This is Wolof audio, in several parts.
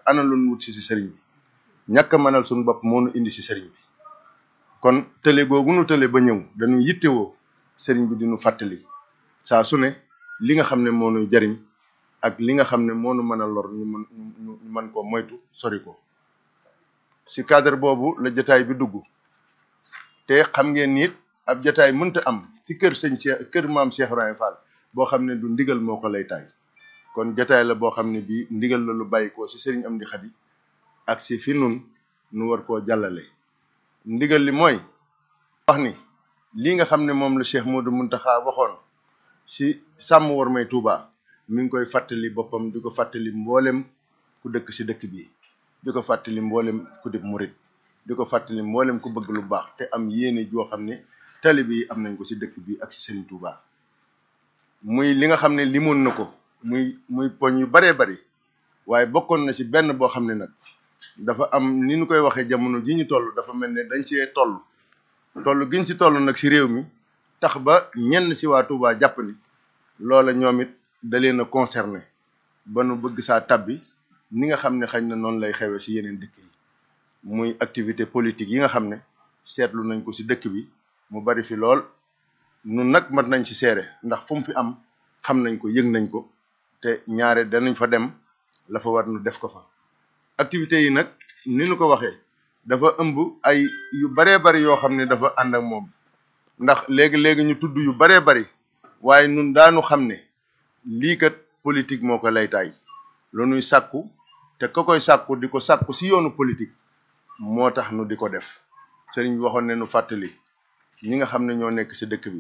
ana lu nu wut si si sëriñ bi ñàkk a mënal suñu bopp moo nu indi si sëriñ bi kon tële googu nu tële ba ñëw dañu yittewoo sëriñ bi diñu fàttali saa su ne li nga xam ne moo nuy jariñ ak li nga xam ne moo nu mën a lor ñu mën ñu mën koo moytu sori ko si cadre boobu la jataay bi dugg te xam ngeen nit ab jataay mënta am si kër sëñ Cheikh kër maam Cheikh Ibrahima Fall boo xam ne du ndigal moo ko lay taay kon jataay la boo xam ne bii ndigal la lu bàyyi ko si sëriñ Amdi Xadi ak si fi nun nu war koo jàllale ndigal li mooy wax ni lii nga xam ne moom la Cheikh Modou Muntaxa waxoon si sàmm war may Touba mi ngi koy fàttali boppam di ko fàttali mboolem ku dëkk si dëkk bi di ko fàttali mboolem ku dib murit di ko fàttali mboolem ku bëgg lu baax te am yéene joo xam ne tali bi am nañ ko si dëkk bi ak si Serigne Touba muy li nga xam ne limoon na ko muy muy poñ yu baree bari waaye bokkoon na ci benn boo xam ne nag dafa am ni ñu koy waxee jamono ji ñu toll dafa mel ne dañ see toll toll giñ ci toll nag si réew mi tax ba ñenn si waa Touba jàpp ni loola ñoom it da leen a concerné ba nu bëgg saa tabbi ni nga xam ne xañ na noonu lay xewee si yeneen dëkk yi muy activité politique yi nga xam ne seetlu nañ ko si dëkk bi mu bari fi lool nun nag mat nañ ci seere ndax fu mu fi am xam nañ ko yëg nañ ko te ñaare danañ fa dem la fa war nu def ko fa activités yi nag ni nu ko waxee dafa ëmb ay yu baree bari yoo xam ne dafa ànd ak moom ndax léegi-léegi ñu tudd yu baree bari waaye nun daanu xam ne lii kat politique moo ko laytaay lu nuy sàkku te ka koy sàkku di ko sàkku si yoonu politique moo tax nu di ko def sëriñ bi waxoon ne nu fàttali ñi nga xam ne ñoo nekk si dëkk bi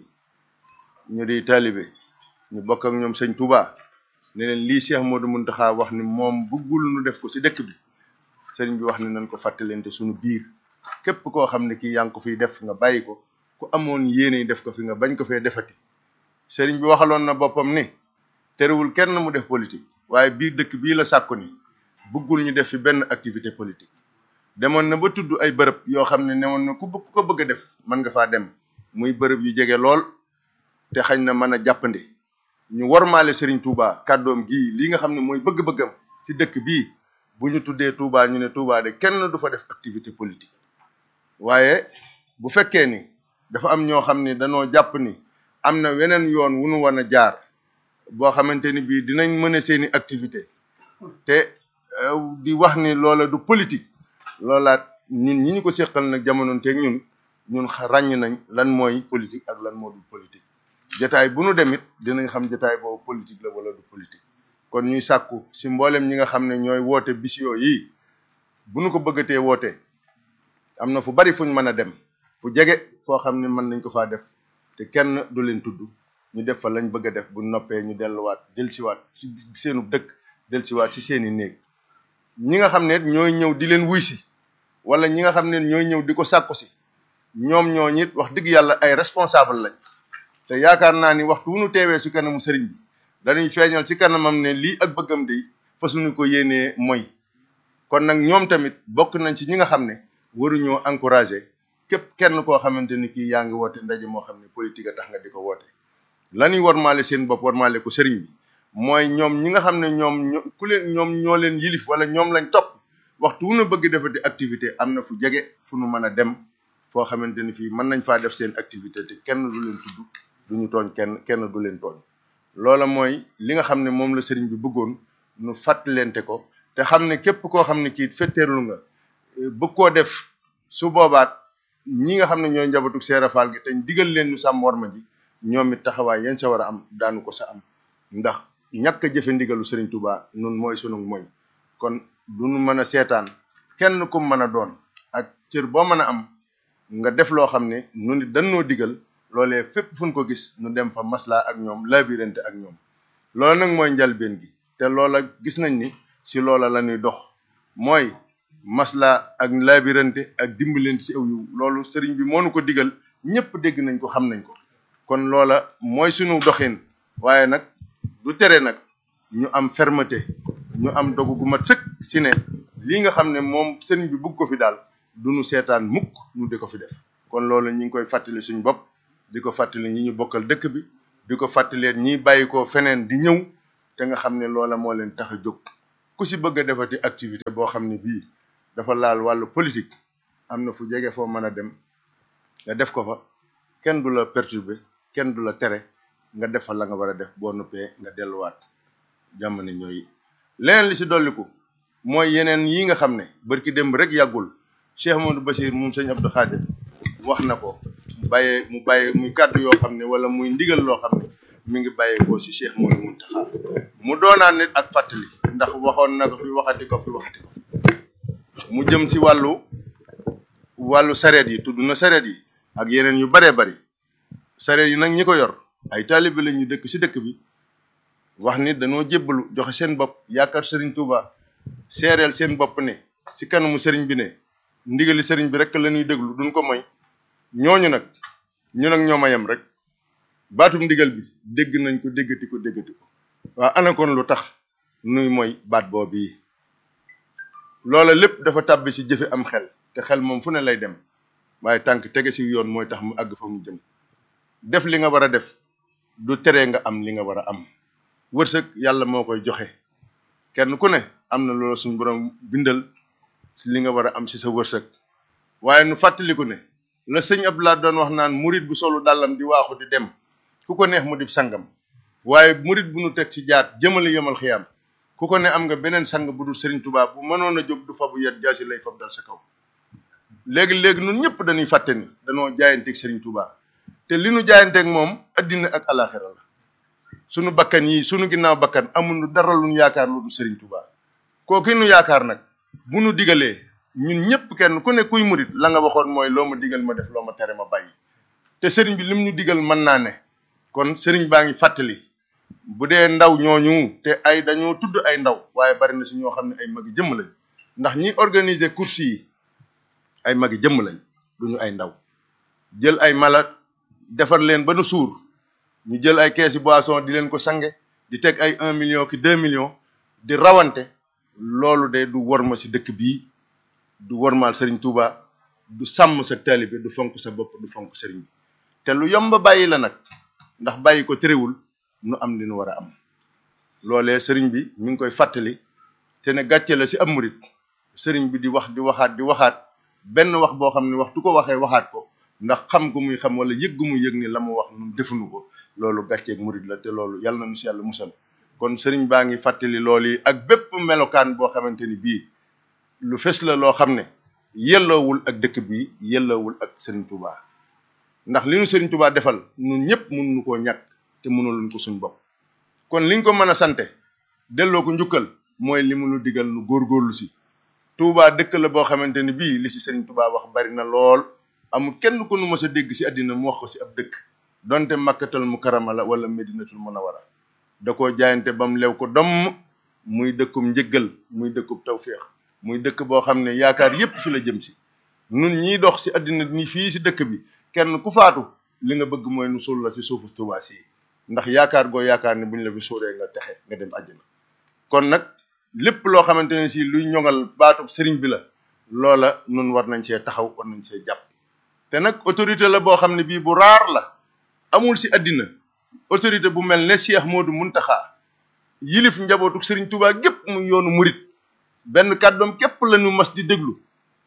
ñu di taalibe ñu bokk ak ñoom sëñ Touba ne leen lii Cheikh Modou Mountakha wax ni moom bëggul nu def ko si dëkk bi sëriñ bi wax ne nañ ko fàttalente suñu biir képp koo xam ne kii yaa ngi ko fiy def nga bàyyi ko ku amoon yéene def ko fi nga bañ ko fee defati sëriñ bi waxaloon na boppam ni terewul kenn mu def politique waaye biir dëkk bii la sàkku ni bëggul ñu def fi benn activité politique demoon na ba tudd ay bërëb yoo xam ne newoon na ku ku ko bëgg a def mën nga faa dem muy bërëb yu jege lool te xañ na mën a jàppandi ñu wormaale Serigne Touba kàddoom gii lii nga xam ne mooy bëgg-bëggam ci dëkk bii bu ñu tuddee Touba ñu ne Touba de kenn du fa def activité politique waaye bu fekkee ni dafa am ñoo xam ne dañoo jàpp ni am na weneen yoon wu nu war a jaar boo xamante ni bii dinañ mën a seeni activité te di wax ni loola du politique loolaat ñun ñi ñu ko seqal nag jamono teeg ñun ñun ràññ nañ lan mooy politique ak lan moo du politique jataay bu nu demit dinañ xam jataay boobu politique la wala du politique kon ñuy sàkku si mboolem ñi nga xam ne ñooy woote bis yii bu nu ko bëggatee woote am na fu bari fuñ mën a dem fu jege foo xam ne mën nañ ko faa def te kenn du leen tudd ñu def fa lañ bëgg a def bu noppee ñu delluwaat delsiwaat ci seenu dëkk delsiwaat ci seeni néeg ñi nga xam ne ñooy ñëw di leen wuy si wala ñi nga xam ne ñooy ñëw di ko sàkku si ñoom ñoo ñit wax dëgg yàlla ay responsable lañ te yaakaar naa ni waxtu wu nu teewee si kanamu sëriñ bi dañuy feeñal ci kanamam ne lii ak bëggam di fasuñu ko yéenee mooy kon nag ñoom tamit bokk nañ ci ñi nga xam ne waruñoo encouragé képp kenn koo xamante ni kii yaa ngi woote ndaje moo xam ne politique a tax nga di ko woote lañuy warmaale seen bopp warmaale ko sëriñ bi mooy ñoom ñi nga xam ne ñoom ku leen ñoom ñoo leen yilif wala ñoom lañ topp waxtu wu nu bëgg defati activité am na fu jege fu nu mën a dem foo xamante ni fii mën nañ faa def seen activité te kenn du leen tudd du ñu tooñ kenn kenn du leen tooñ loola mooy li nga xam ne moom la sëriñ bi bëggoon nu fàttalente ko te xam ne képp koo xam ne kii fetteerlu nga bëgg koo def su boobaat ñi nga xam ne ñooy njabootu Seera Faal gi te digal leen ñu sàmm worma ji ñoom it taxawaay yeen sa war a am daanu ko sa am ndax ñàkk a jëfe ndigalu Serigne Touba nun mooy sunu mooy kon du nu mën a seetaan kenn ku mën a doon ak cër boo mën a am nga def loo xam ne nu ni dañoo digal loolee fépp fu ñu ko gis nu dem fa maslaa ak ñoom labirante ak ñoom loolu nag mooy njalbeen gi te loola gis nañ ni si loola la ñuy dox mooy maslaa ak labirante ak dimbalante si aw yu loolu sëriñ bi moo nu ko digal ñëpp dégg nañ ko xam nañ ko kon loola mooy sunu doxin waaye nag du tere nag ñu am fermeté ñu am dogu gu mat sëkk si ne lii nga xam ne moom sëriñ bi bugg ko fi daal du nu seetaan mukk nu di ko fi def kon loolu ñi ngi koy fàttali suñ bopp di ko fàttali ñi ñu bokkal dëkk bi di ko fàttaleen ñiy bàyyi ko feneen di ñëw te nga xam ne loola moo leen tax a jóg ku si bëgg a defati activité boo xam ne bii dafa laal wàllu politique am na fu jege foo mën a dem nga def ko fa kenn du la perturber kenn du la tere nga def fa la nga war a def boo noppee nga delluwaat jamono ñooy leneen li si dolliku mooy yeneen yi nga xam ne barki démb rek yàggul Cheikh Amadou Bachir moom sëñ Abdou Khadir wax na ko mu bàyyee mu bàyyee muy kàddu yoo xam ne wala muy ndigal loo xam ne mi ngi bàyyeekoo si Cheikh Modou Mountakha mu doonaan nit ak fàttali ndax waxoon na ko fi waxati ko fi waxati ko mu jëm si wàllu wàllu sareet yi tudd na sareet yi ak yeneen yu baree bari sareet yi nag ñi ko yor ay taalibe la ñu dëkk si dëkk bi wax ni dañoo jébbalu joxe seen bopp yaakaar sëriñ Touba seereel seen bopp ne si kanamu sëriñ bi ne ndigali sëriñ bi rek la ñuy déglu duñ ko moy ñooñu nag ñu nag ñoo ma yem rek baatum ndigal bi dégg nañ ko déggati ko déggati ko waaw ana kon lu tax nuy mooy baat boobu yi loola lépp dafa tàbbi si jëfe am xel te xel moom fu ne lay dem waaye tànk tege si yoon mooy tax mu àgg fa mu jëm def li nga war a def du tere nga am li nga war a am wërsëg yàlla moo koy joxe kenn ku ne am na loola suñu borom bindal li nga war a am si sa wërsëg waaye nu fàttaliku ne la sëñ Abdoulaye doon wax naan murit bu solu dàllam di waaxu di dem ku ko neex mu di sangam waaye murit bu nu teg ci jaat jëmale yemal xiyaam ku ko ne am nga beneen sang bu dul Serigne Touba bu mënoon a jóg du fabu yet jaasi lay fab dal sa kaw léegi léegi ñun ñëpp dañuy fàtte ni dañoo jaayanteeg Serigne Touba te li nu jaayanteeg moom addina ak alaxira la sunu bakkan yi sunu ginnaaw bakkan amul dara lu nu yaakaar lu dul Serigne Touba kooku nu yaakaar nag bu nu digalee ñun ñëpp kenn ku ne kuy murit la nga waxoon mooy loo ma digal ma def loo ma tere ma bàyyi te Serigne bi lim ñu digal mën naa ne kon Serigne baa ngi fàttali. bu dee ndaw ñooñu te ay dañoo tudd ay ndaw waaye bari na si ñoo xam ne ay magi jëmm lañ ndax ñi organiser course yi ay magi jëmm lañ duñu ay ndaw jël ay mala defar leen ba nu suur ñu jël ay keesi boisson di leen ko sange di teg ay un million ki deux millions di rawante loolu de du worma si dëkk bii du wormaal Serigne Touba du sàmm sa taalibe du fonk sa bopp du fonk Serigne bi te lu yomb bàyyi la nag ndax bàyyi ko terewul nu am li nu war a am loolee sëriñ bi mi ngi koy fàttali te ne gàcce la si am murit sëriñ bi di wax di waxaat di waxaat benn wax boo xam ne waxtu ko waxee waxaat ko ndax xam gu muy xam wala yëg gu muy yëg ni la mu wax nun defuñu ko loolu gàcceeg murit la te loolu yàlla na nu si yàlla musal kon sëriñ baa ngi fàttali loolu yi ak bépp melokaan boo xamante ni bii lu fes la loo xam ne yelloowul ak dëkk bi yelloowul ak sëriñ Touba ndax li nu sëriñ Touba defal nun ñëpp mënuñu koo ñàkk te mënuluñ ko suñ bopp kon liñ ko mën a sante delloo ko njukkal mooy li mu nu digal nu góorgóorlu si Touba dëkk la boo xamante ni bii li si Serigne Touba wax bari na lool amul kenn ku nu mës a dégg si àddina mu wax ko si ab dëkk donte makkatal mu karama la wala medinatul munawara da koo jaayante ba mu lew ko domm muy dëkkum njëggal muy dëkkub tawféex muy dëkk boo xam ne yaakaar yépp fi la jëm si nun ñiy dox si àddina ni fii si dëkk bi kenn ku faatu li nga bëgg mooy nu suul la si suufu Touba si ndax yaakaar goo yaakaar ne bu ñu la fi suuree nga texe nga dem àjjana kon nag lépp loo xamante ne si luy ñoŋal baatub sëriñ bi la loola nun war nañ see taxaw war nañ see jàpp te nag autorité la boo xam ne bii bu raar la amul si àddina autorité bu mel ne Cheikh Modou Mountakha yilif njabootu sëriñ Touba gépp mu yoonu murit benn kàddoom képp la ñu mas di déglu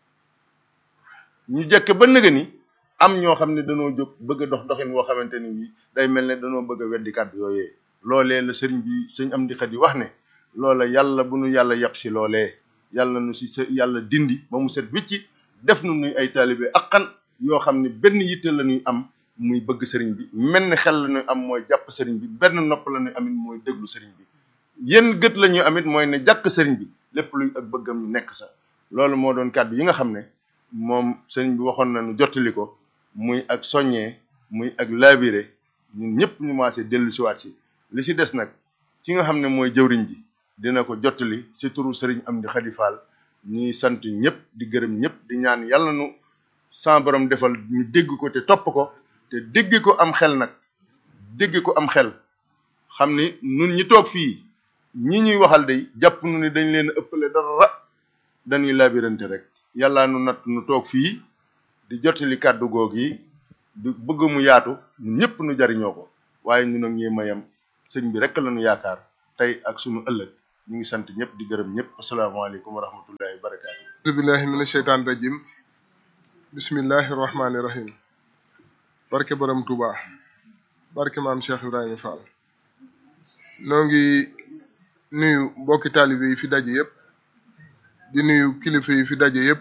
ñu jekk ba nëga ni am ñoo xam ne dañoo jóg bëgg a dox doxin woo xamante ni bii day mel ne dañoo bëgg a weddi kàddu yooyee loolee la sëriñ bi sëñ am di xat yi wax ne loola yàlla bu nu yàlla yàpp si loolee yàlla nu si sa yàlla dindi ba mu set wicci def nu nuy ay taalibe akkan yoo xam ne benn yitte la ñuy am muy bëgg sëriñ bi mel ni xel la ñuy am mooy jàpp sëriñ bi benn nopp la ñuy amit mooy déglu sëriñ bi yenn gët la ñuy amit mooy ne jàkk sëriñ bi lépp luy ak bëggam ñu nekk sa loolu moo doon kàddu yi nga xam ne moom sëriñ bi waxoon na nu jottali ko muy ak soññee muy ak labiré ñun ñëpp ñu maase dellu siwaat si li si des nag ki nga xam ne mooy jëwriñ ji dina ko jottali si turu sëriñ am di xadifaal ñuy sant ñëpp di gërëm ñëpp di ñaan yàlla nu sa borom defal ñu dégg ko te topp ko te dégg ko am xel nag dégg ko am xel xam ni nun ñi toog fii ñi ñuy waxal day jàpp nu ni dañ leen ëppale dara dañuy labirante rek yàlla nu nat nu toog fii di jottali kàddu goog yi di bëgg mu yaatu ñun ñëpp nu jariñoo ko waaye ñun ak ñi mayam sëñ bi rek la nu yaakaar tey ak sunu ëllëg ñu ngi sant ñëpp di gërëm ñëpp asalaamaaleykum wa rahmatullahi wa barakaatu. auzu billahi mina sheytaan rajim bismillahi rahmaani rahim barke borom Touba barke maam Cheikh Ibrahima Fall noo ngi nuyu mbokki taalibe yi fi daje yëpp di nuyu kilifa yi fi daje yëpp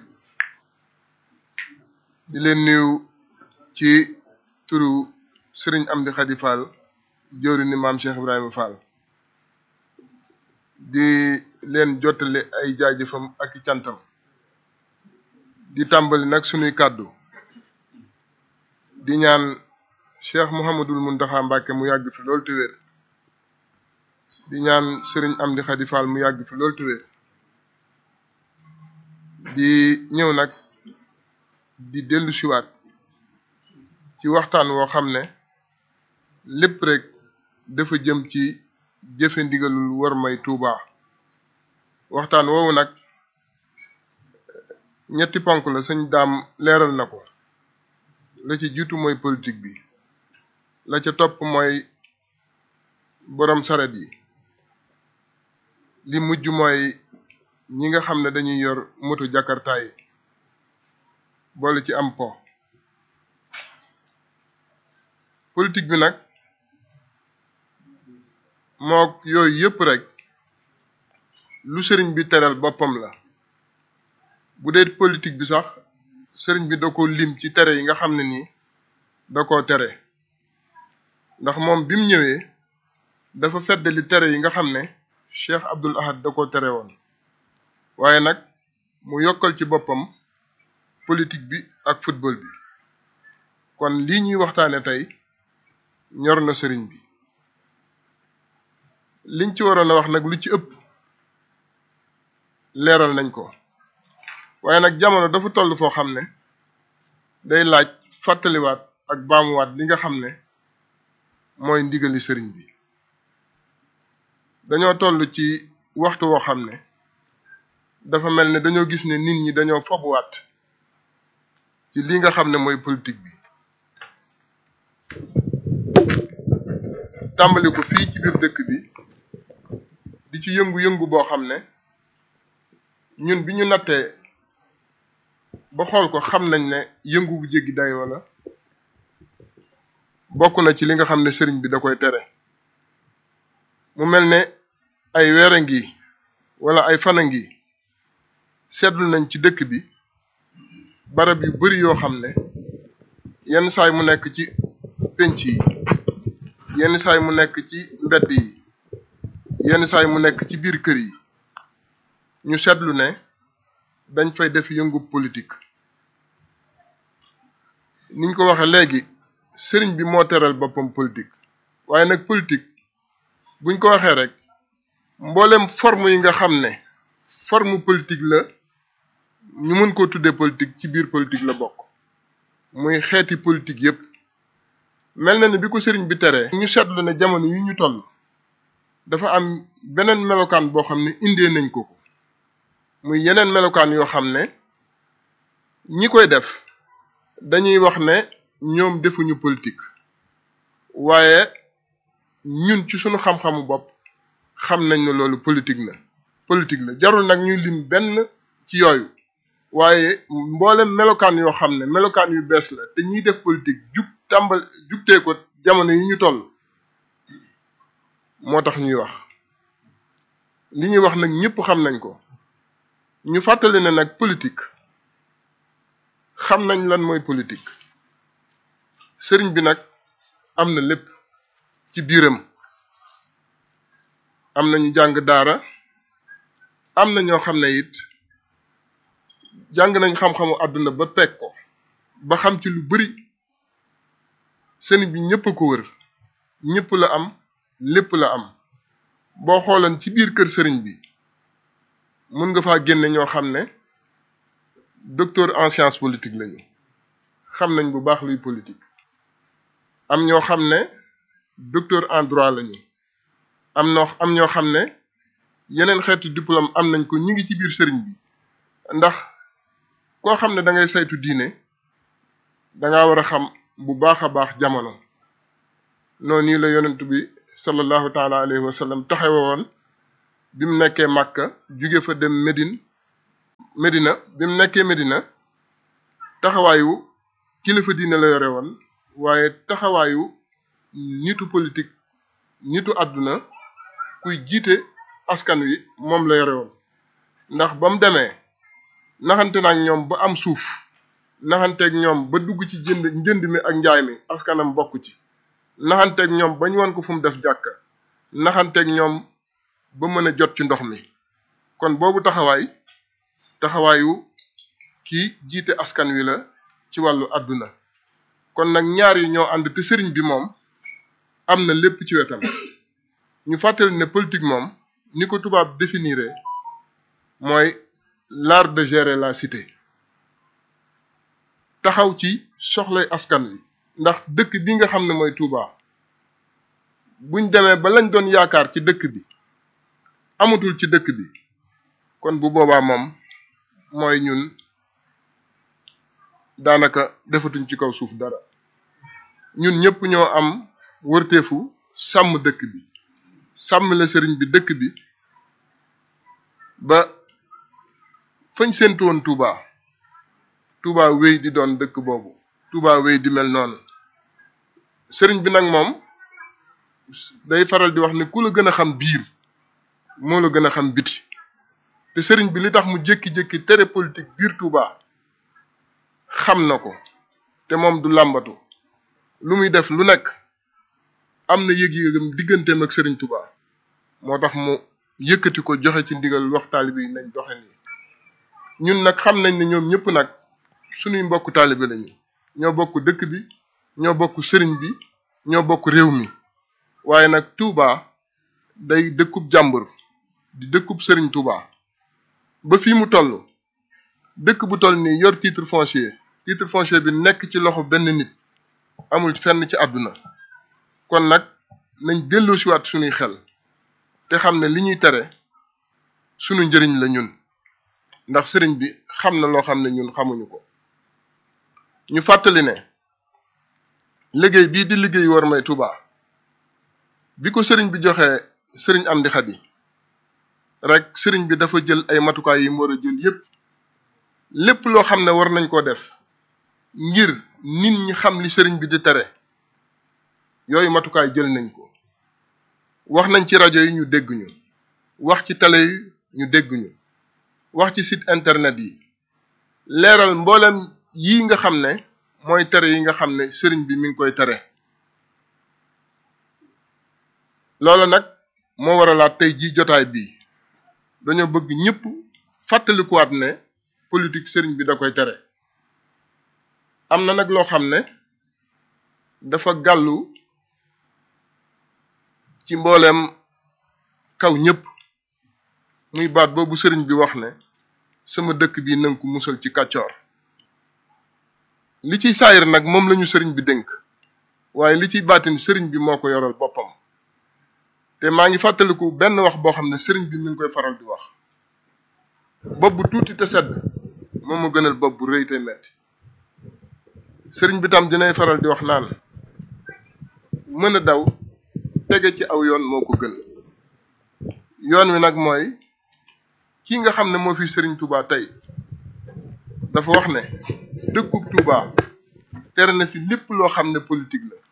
di leen nuyu ci turu Serigne Amdi Khady Fall jóori ni maam Cheikh Ibrahima Fall di leen jottale ay jaajëfam ak i cantam di tàmbali nag sunuy kàddu di ñaan Cheikh Mouhamadul Mountakha Mbacké mu yàgg fi loolu te wér di ñaan Serigne Amdi Khady Fall mu yàgg fi loolu te wér di ñëw nag di dellu siwaat ci waxtaan woo xam ne lépp rek dafa jëm ci jëfe ndigalul war may Tuuba waxtaan woowu nag ñetti ponk la sëñ daam leeral na ko la ci jiitu mooy politique bi la ca topp mooy borom saret yi li mujj mooy ñi nga xam ne dañuy yor moto jakarta yi boole ci am po politique bi nag mook yooyu yëpp rek lu sëriñ bi teral boppam la bu dee politique bi sax sëriñ bi da ko lim ci tere yi nga xam ne nii da koo tere ndax moom bi mu ñëwee dafa feddali tere yi nga xam ne Cheikh Abdul Ahad da koo tere woon waaye nag mu yokkal ci boppam politique bi ak football bi kon lii ñuy waxtaane tey ñor na sëriñ bi liñ ci waroon a wax nag lu ci ëpp leeral nañ ko waaye nag jamono dafa toll foo xam ne day laaj fàttaliwaat ak baamuwaat li nga xam ne mooy ndigali sëriñ bi dañoo toll ci waxtu woo xam ne dafa mel ne dañoo gis ne nit ñi dañoo fobuwaat ci li nga xam ne mooy politique bi tàmbali ko fii ci biir dëkk bi di ci yëngu-yëngu boo xam ne ñun bi ñu nattee ba xool ko xam nañ ne yëngu bu jéggi day wala bokk na ci li nga xam ne sëriñ bi da koy tere mu mel ne ay weer a ngi wala ay fan a ngi seetlu nañ ci dëkk bi barab yu bari yoo xam ne yenn saay mu nekk ci penc yi yenn saay mu nekk ci mbedd yi yenn saay mu nekk ci biir kër yi ñu seetlu ne dañ fay def yëngu politique niñ ko waxe léegi sëriñ bi moo teral boppam politique waaye nag politique buñ ko waxee rek mboolem forme yi nga xam ne forme politique la ñu mën koo tuddee politique ci biir politique la bokk muy xeeti politique yépp mel na ni bi ko sëriñ bi teree ñu seetlu ne jamono yi ñu toll dafa am beneen melokaan boo xam ne indee nañ ko ko muy yeneen melokaan yoo xam ne ñi koy def dañuy wax ne ñoom defuñu politique waaye ñun ci sunu xam-xamu bopp xam nañ ne loolu politique la politique la jarul nag ñuy lim benn ci yooyu waaye mboolem melokaan yoo xam ne melokaan yu bees la te ñiy def politique jug tàmbal jugtee ko jamono yi ñu toll moo tax ñuy wax li ñuy wax nag ñëpp xam nañ ko ñu fàttali ne nag politique xam nañ lan mooy politique sëriñ bi nag am na lépp ci biiram am na ñu jàng daara am na ñoo xam ne it jàng nañ xam-xamu àdduna ba peg ko ba xam ci lu bari sëriñ bi ñëpp a ko wër ñëpp la am lépp la am boo xoolan ci biir kër sëriñ bi mun nga faa génne ñoo xam ne docteur en science politique lañu xam nañ bu baax luy politique am ñoo xam ne docteur en droit lañu am noo am ñoo xam ne yeneen xeetu diplôme am nañ ko ñu ngi ci biir sëriñ bi ndax koo xam ne da ngay saytu diine danga war a xam bu baax a baax jamono noonu la yonent bi sallallahu taala alayhi wa sallam taxawe woon bi mu nekkee Màkka jóge fa dem Médine Médina bi mu nekkee Médina taxawaayu kilifa diine la yore woon waaye taxawaayu nitu politique nitu àdduna kuy jiite askan wi moom la yore woon ndax ba mu demee naxante naag ñoom ba am suuf naxanteeg ñoom ba dugg ci jënd njënd mi ak njaay mi askanam bokk ci naxanteeg ñoom ba ñu wan ko fu mu def jàkka naxanteeg ñoom ba mën a jot ci ndox mi kon boobu taxawaay taxawaayu kii jiite askan wi la ci wàllu àdduna kon nag ñaar yi ñoo ànd te sëriñ bi moom am na lépp ci wetam ñu fàttali ne politique moom ni ko tubaab définiré mooy l'art de gérer la cité taxaw ci soxlay askan wi ndax dëkk bi nga xam ne mooy Touba buñ demee ba lañ doon yaakaar ci dëkk bi amatul ci dëkk bi kon bu boobaa moom mooy ñun daanaka defatuñ ci kaw suuf dara ñun ñëpp ñoo am wërteefu sàmm dëkk bi sàmm la sëriñ bi dëkk bi ba fañ séentu woon Touba Touba wéy di doon dëkk boobu Touba wéy di mel noonu sëriñ bi nag moom day faral di wax ne ku la gën a xam biir moo la gën a xam biti te sëriñ bi li tax mu jékki-jékki tere politique biir Touba xam na ko te moom du làmbatu lu muy def lu nekk am na yëg-yëgam digganteem ak sëriñ Touba moo tax mu yëkkati ko joxe ci ndigal wax taalibe yi nañ doxe nii ñun nag xam nañ ne ñoom ñëpp nag suñuy mbokk taalibe lañu ñoo bokk dëkk bi ñoo bokk sëriñ bi ñoo bokk réew mi waaye nag Touba day dëkkub jàmbur di dëkkub sëriñ Touba ba fii mu toll dëkk bu toll nii yor titre foncier titre foncier bi nekk ci loxo benn nit amul fenn ci àdduna kon nag nañ delloosiwaat suñuy xel te xam ne li ñuy tere sunu njëriñ la ñun ndax sëriñ bi xam na loo xam ne ñun xamuñu ko ñu fàttali ne liggéey bii di liggéey war may Touba bi ko sëriñ bi joxee sëriñ Amdi Xadi rek sëriñ bi dafa jël ay matukaay yi mu war a jël yépp lépp loo xam ne war nañ koo def ngir nit ñi xam li sëriñ bi di tere yooyu matukaay jël nañ ko wax nañ ci rajo yi ñu dégg ñu wax ci télé yi ñu dégg ñu wax ci site internet yi leeral mboolem yii nga xam ne mooy tere yi nga xam ne sëriñ bi mi ngi koy tere loolu nag moo waralaat tey jii jotaay bii dañoo bëgg ñëpp fàttalikuwaat ne politique sëriñ bi da koy tere am na nag loo xam ne dafa gàllu ci mbooleem kaw ñëpp muy baat boobu sëriñ bi wax ne sama dëkk bi nanga ko musal ci kàccoor li ciy saayir nag moom lañu sëriñ bi dénk waaye li ciy baatin sëriñ bi moo ko yoral boppam te maa ngi fàttaliku benn wax boo xam ne sëriñ bi mi ngi koy faral di wax bopp bu tuuti te sedd moom ma gënal bopp bu rëy te metti sëriñ bi tam dinay faral di wax naan mën a daw tege ci aw yoon moo ko gën yoon wi nag mooy kii nga xam ne moo fi sëriñ Touba tey dafa wax ne dëkkub Touba tere na fi lépp loo xam ne politique la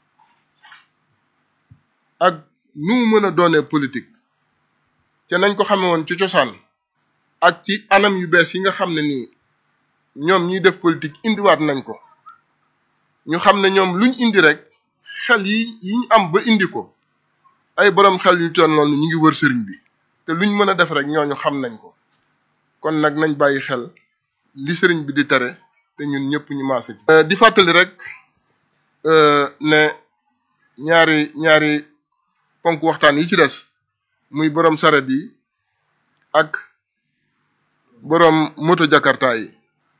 ak nu mu mën a doonee politique te nañ ko xame woon ci cosaan ak ci anam yu bees yi nga xam ne nii ñoom ñuy def politique indiwaat nañ ko ñu xam ne ñoom luñ indi rek xel yi yi ñu am ba indi ko ay borom xel yu toll noonu ñu ngi wër sëriñ bi te luñ mën a def rek ñooñu xam nañ ko kon nag nañ bàyyi xel li sëriñ bi di tere te ñun ñëpp ñu maase ci di fàttali rek ne ñaari ñaari ponk waxtaan yi ci des muy borom saret yi ak borom moto jakarta yi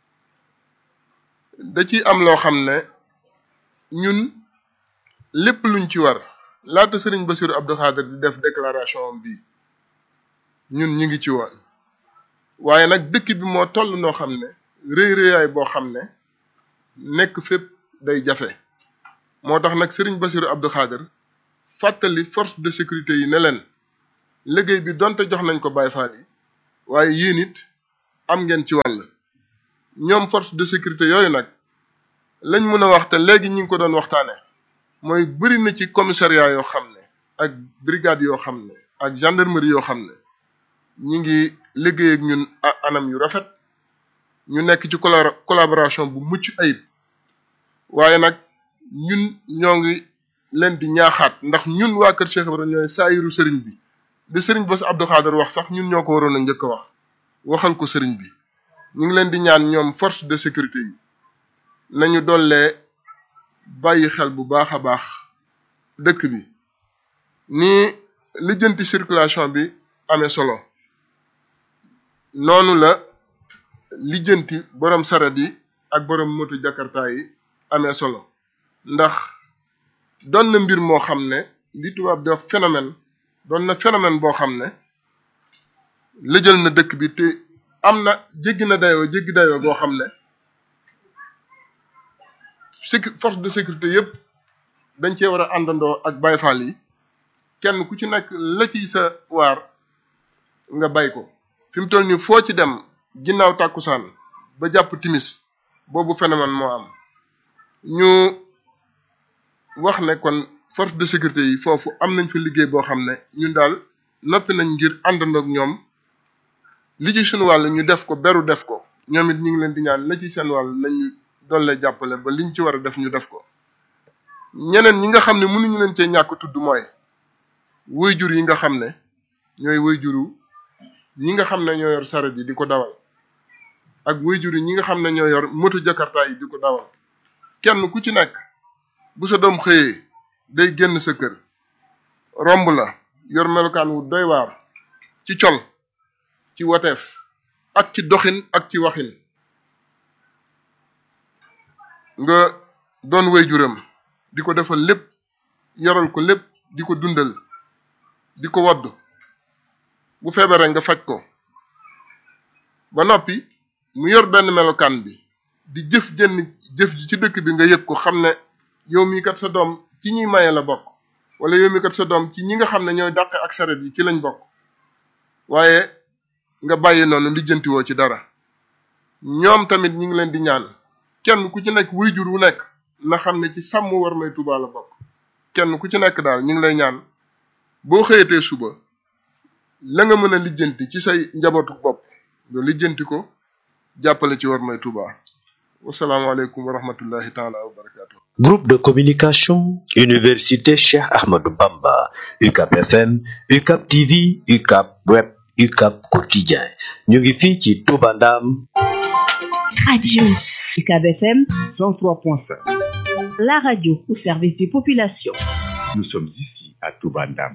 da ci am loo xam ne ñun lépp luñ ci war laata sëriñ Bassirou Abdou Khadir di def déclaration bi ñun ñu ngi ci woon waaye nag dëkk bi moo toll noo xam ne rëy rëyaay boo xam ne nekk fépp day jafe moo tax nag sëriñ Bassirou Abdou Khadir fàttali force de sécurité yi ne leen liggéey bi donte jox nañ ko Baye Fall yi waaye yéen it am ngeen ci wàll ñoom force de sécurité yooyu nag lañ mën a wax te léegi ñu ngi ko doon waxtaane mooy bëri na ci commissariat yoo xam ne ak brigade yoo xam ne ak gendarmerie yoo xam ne ñu ngi liggéey ak ñun anam yu rafet ñu nekk ci collaboration bu mucc ayib waaye nag ñun ñoo ngi leen di ñaaxaat ndax ñun waa Kër Cheikh Ibrahima ñooy saayiru sëriñ bi di sëriñ Bass Abdou Khader wax sax ñun ñoo ko waroon a njëkk a wax waxal ko sëriñ bi ñu ngi leen di ñaan ñoom force de sécurité yi nañu dollee bàyyi xel bu baax a baax dëkk bi ni lijjanti circulation bi amee solo noonu la lijjanti borom saret yi ak borom moto jakarta yi amee solo ndax doon na mbir moo xam ne li tubaab di wax phénomène doon na phénomène boo xam ne lëjal na dëkk bi te am na jéggi na dayoo jéggi dayoo boo xam ne sécu force de sécurité yëpp dañ cee war a àndandoo ak Baye Fall yi kenn ku ci nekk la ci sa waar nga bay ko fi mu toll nii foo ci dem ginnaaw tàkkusaan ba jàpp timis boobu phénomène moo am ñu wax ne kon force de sécurité yi foofu am nañ fa liggéey boo xam ne ñun daal noppi nañ ngir àndandoo ak ñoom li ci suñu wàll ñu def ko beru def ko ñoom it ñu ngi leen di ñaan la ci seen wàll nañu dolle jàppale ba liñ ci war a def ñu def ko ñeneen ñi nga xam ne mënuñu leen cee ñàkk tudd mooy waajur yi nga xam ne ñooy waajuru ñi nga xam ne ñoo yor saret yi di ko dawal ak waajur yi ñi nga xam ne ñoo yor moto jakarta yi di ko dawal kenn ku ci nekk bu sa doom xëyee day génn sa kër romb la yor melokaan wu doy waar ci col ci wateef ak ci doxin ak ci waxin nga doon waajuram di ko defal lépp yoral ko lépp di ko dundal di ko wodd bu feebaree nga faj ko ba noppi mu yor benn melokaan bi di jëf jënn jëf ji ci dëkk bi nga yëg ko xam ne yow mii kat sa doom ci ñuy maye la bokk wala yow mii kat sa doom ci ñi nga xam ne ñooy dàqe ak saret yi ci lañ bokk waaye nga bàyyi noonu lijjantiwoo ci dara ñoom tamit ñu ngi leen di ñaan kenn ku ci nekk waajur wu nekk na xam ne ci sàmm war may Tuubaa la bokk kenn ku ci nekk daal ñu ngi lay ñaan boo xëyatee suba la nga mën a lijjanti ci say njabootu bopp nga lijjanti ko jàppale ci war may Tuubaa wasalaamaaleykum wa rahmatullahi taala wa barakaatu. Groupe de communication Université Cheikh Ahmadou Bamba UCAP FM UCAP TV UCAP Web UCAP Quotidien ñu ngi fii ci Touba Ndam Radio UCAP FM 103.5 La radio au service des populations. Nous sommes ici à Touba Ndam.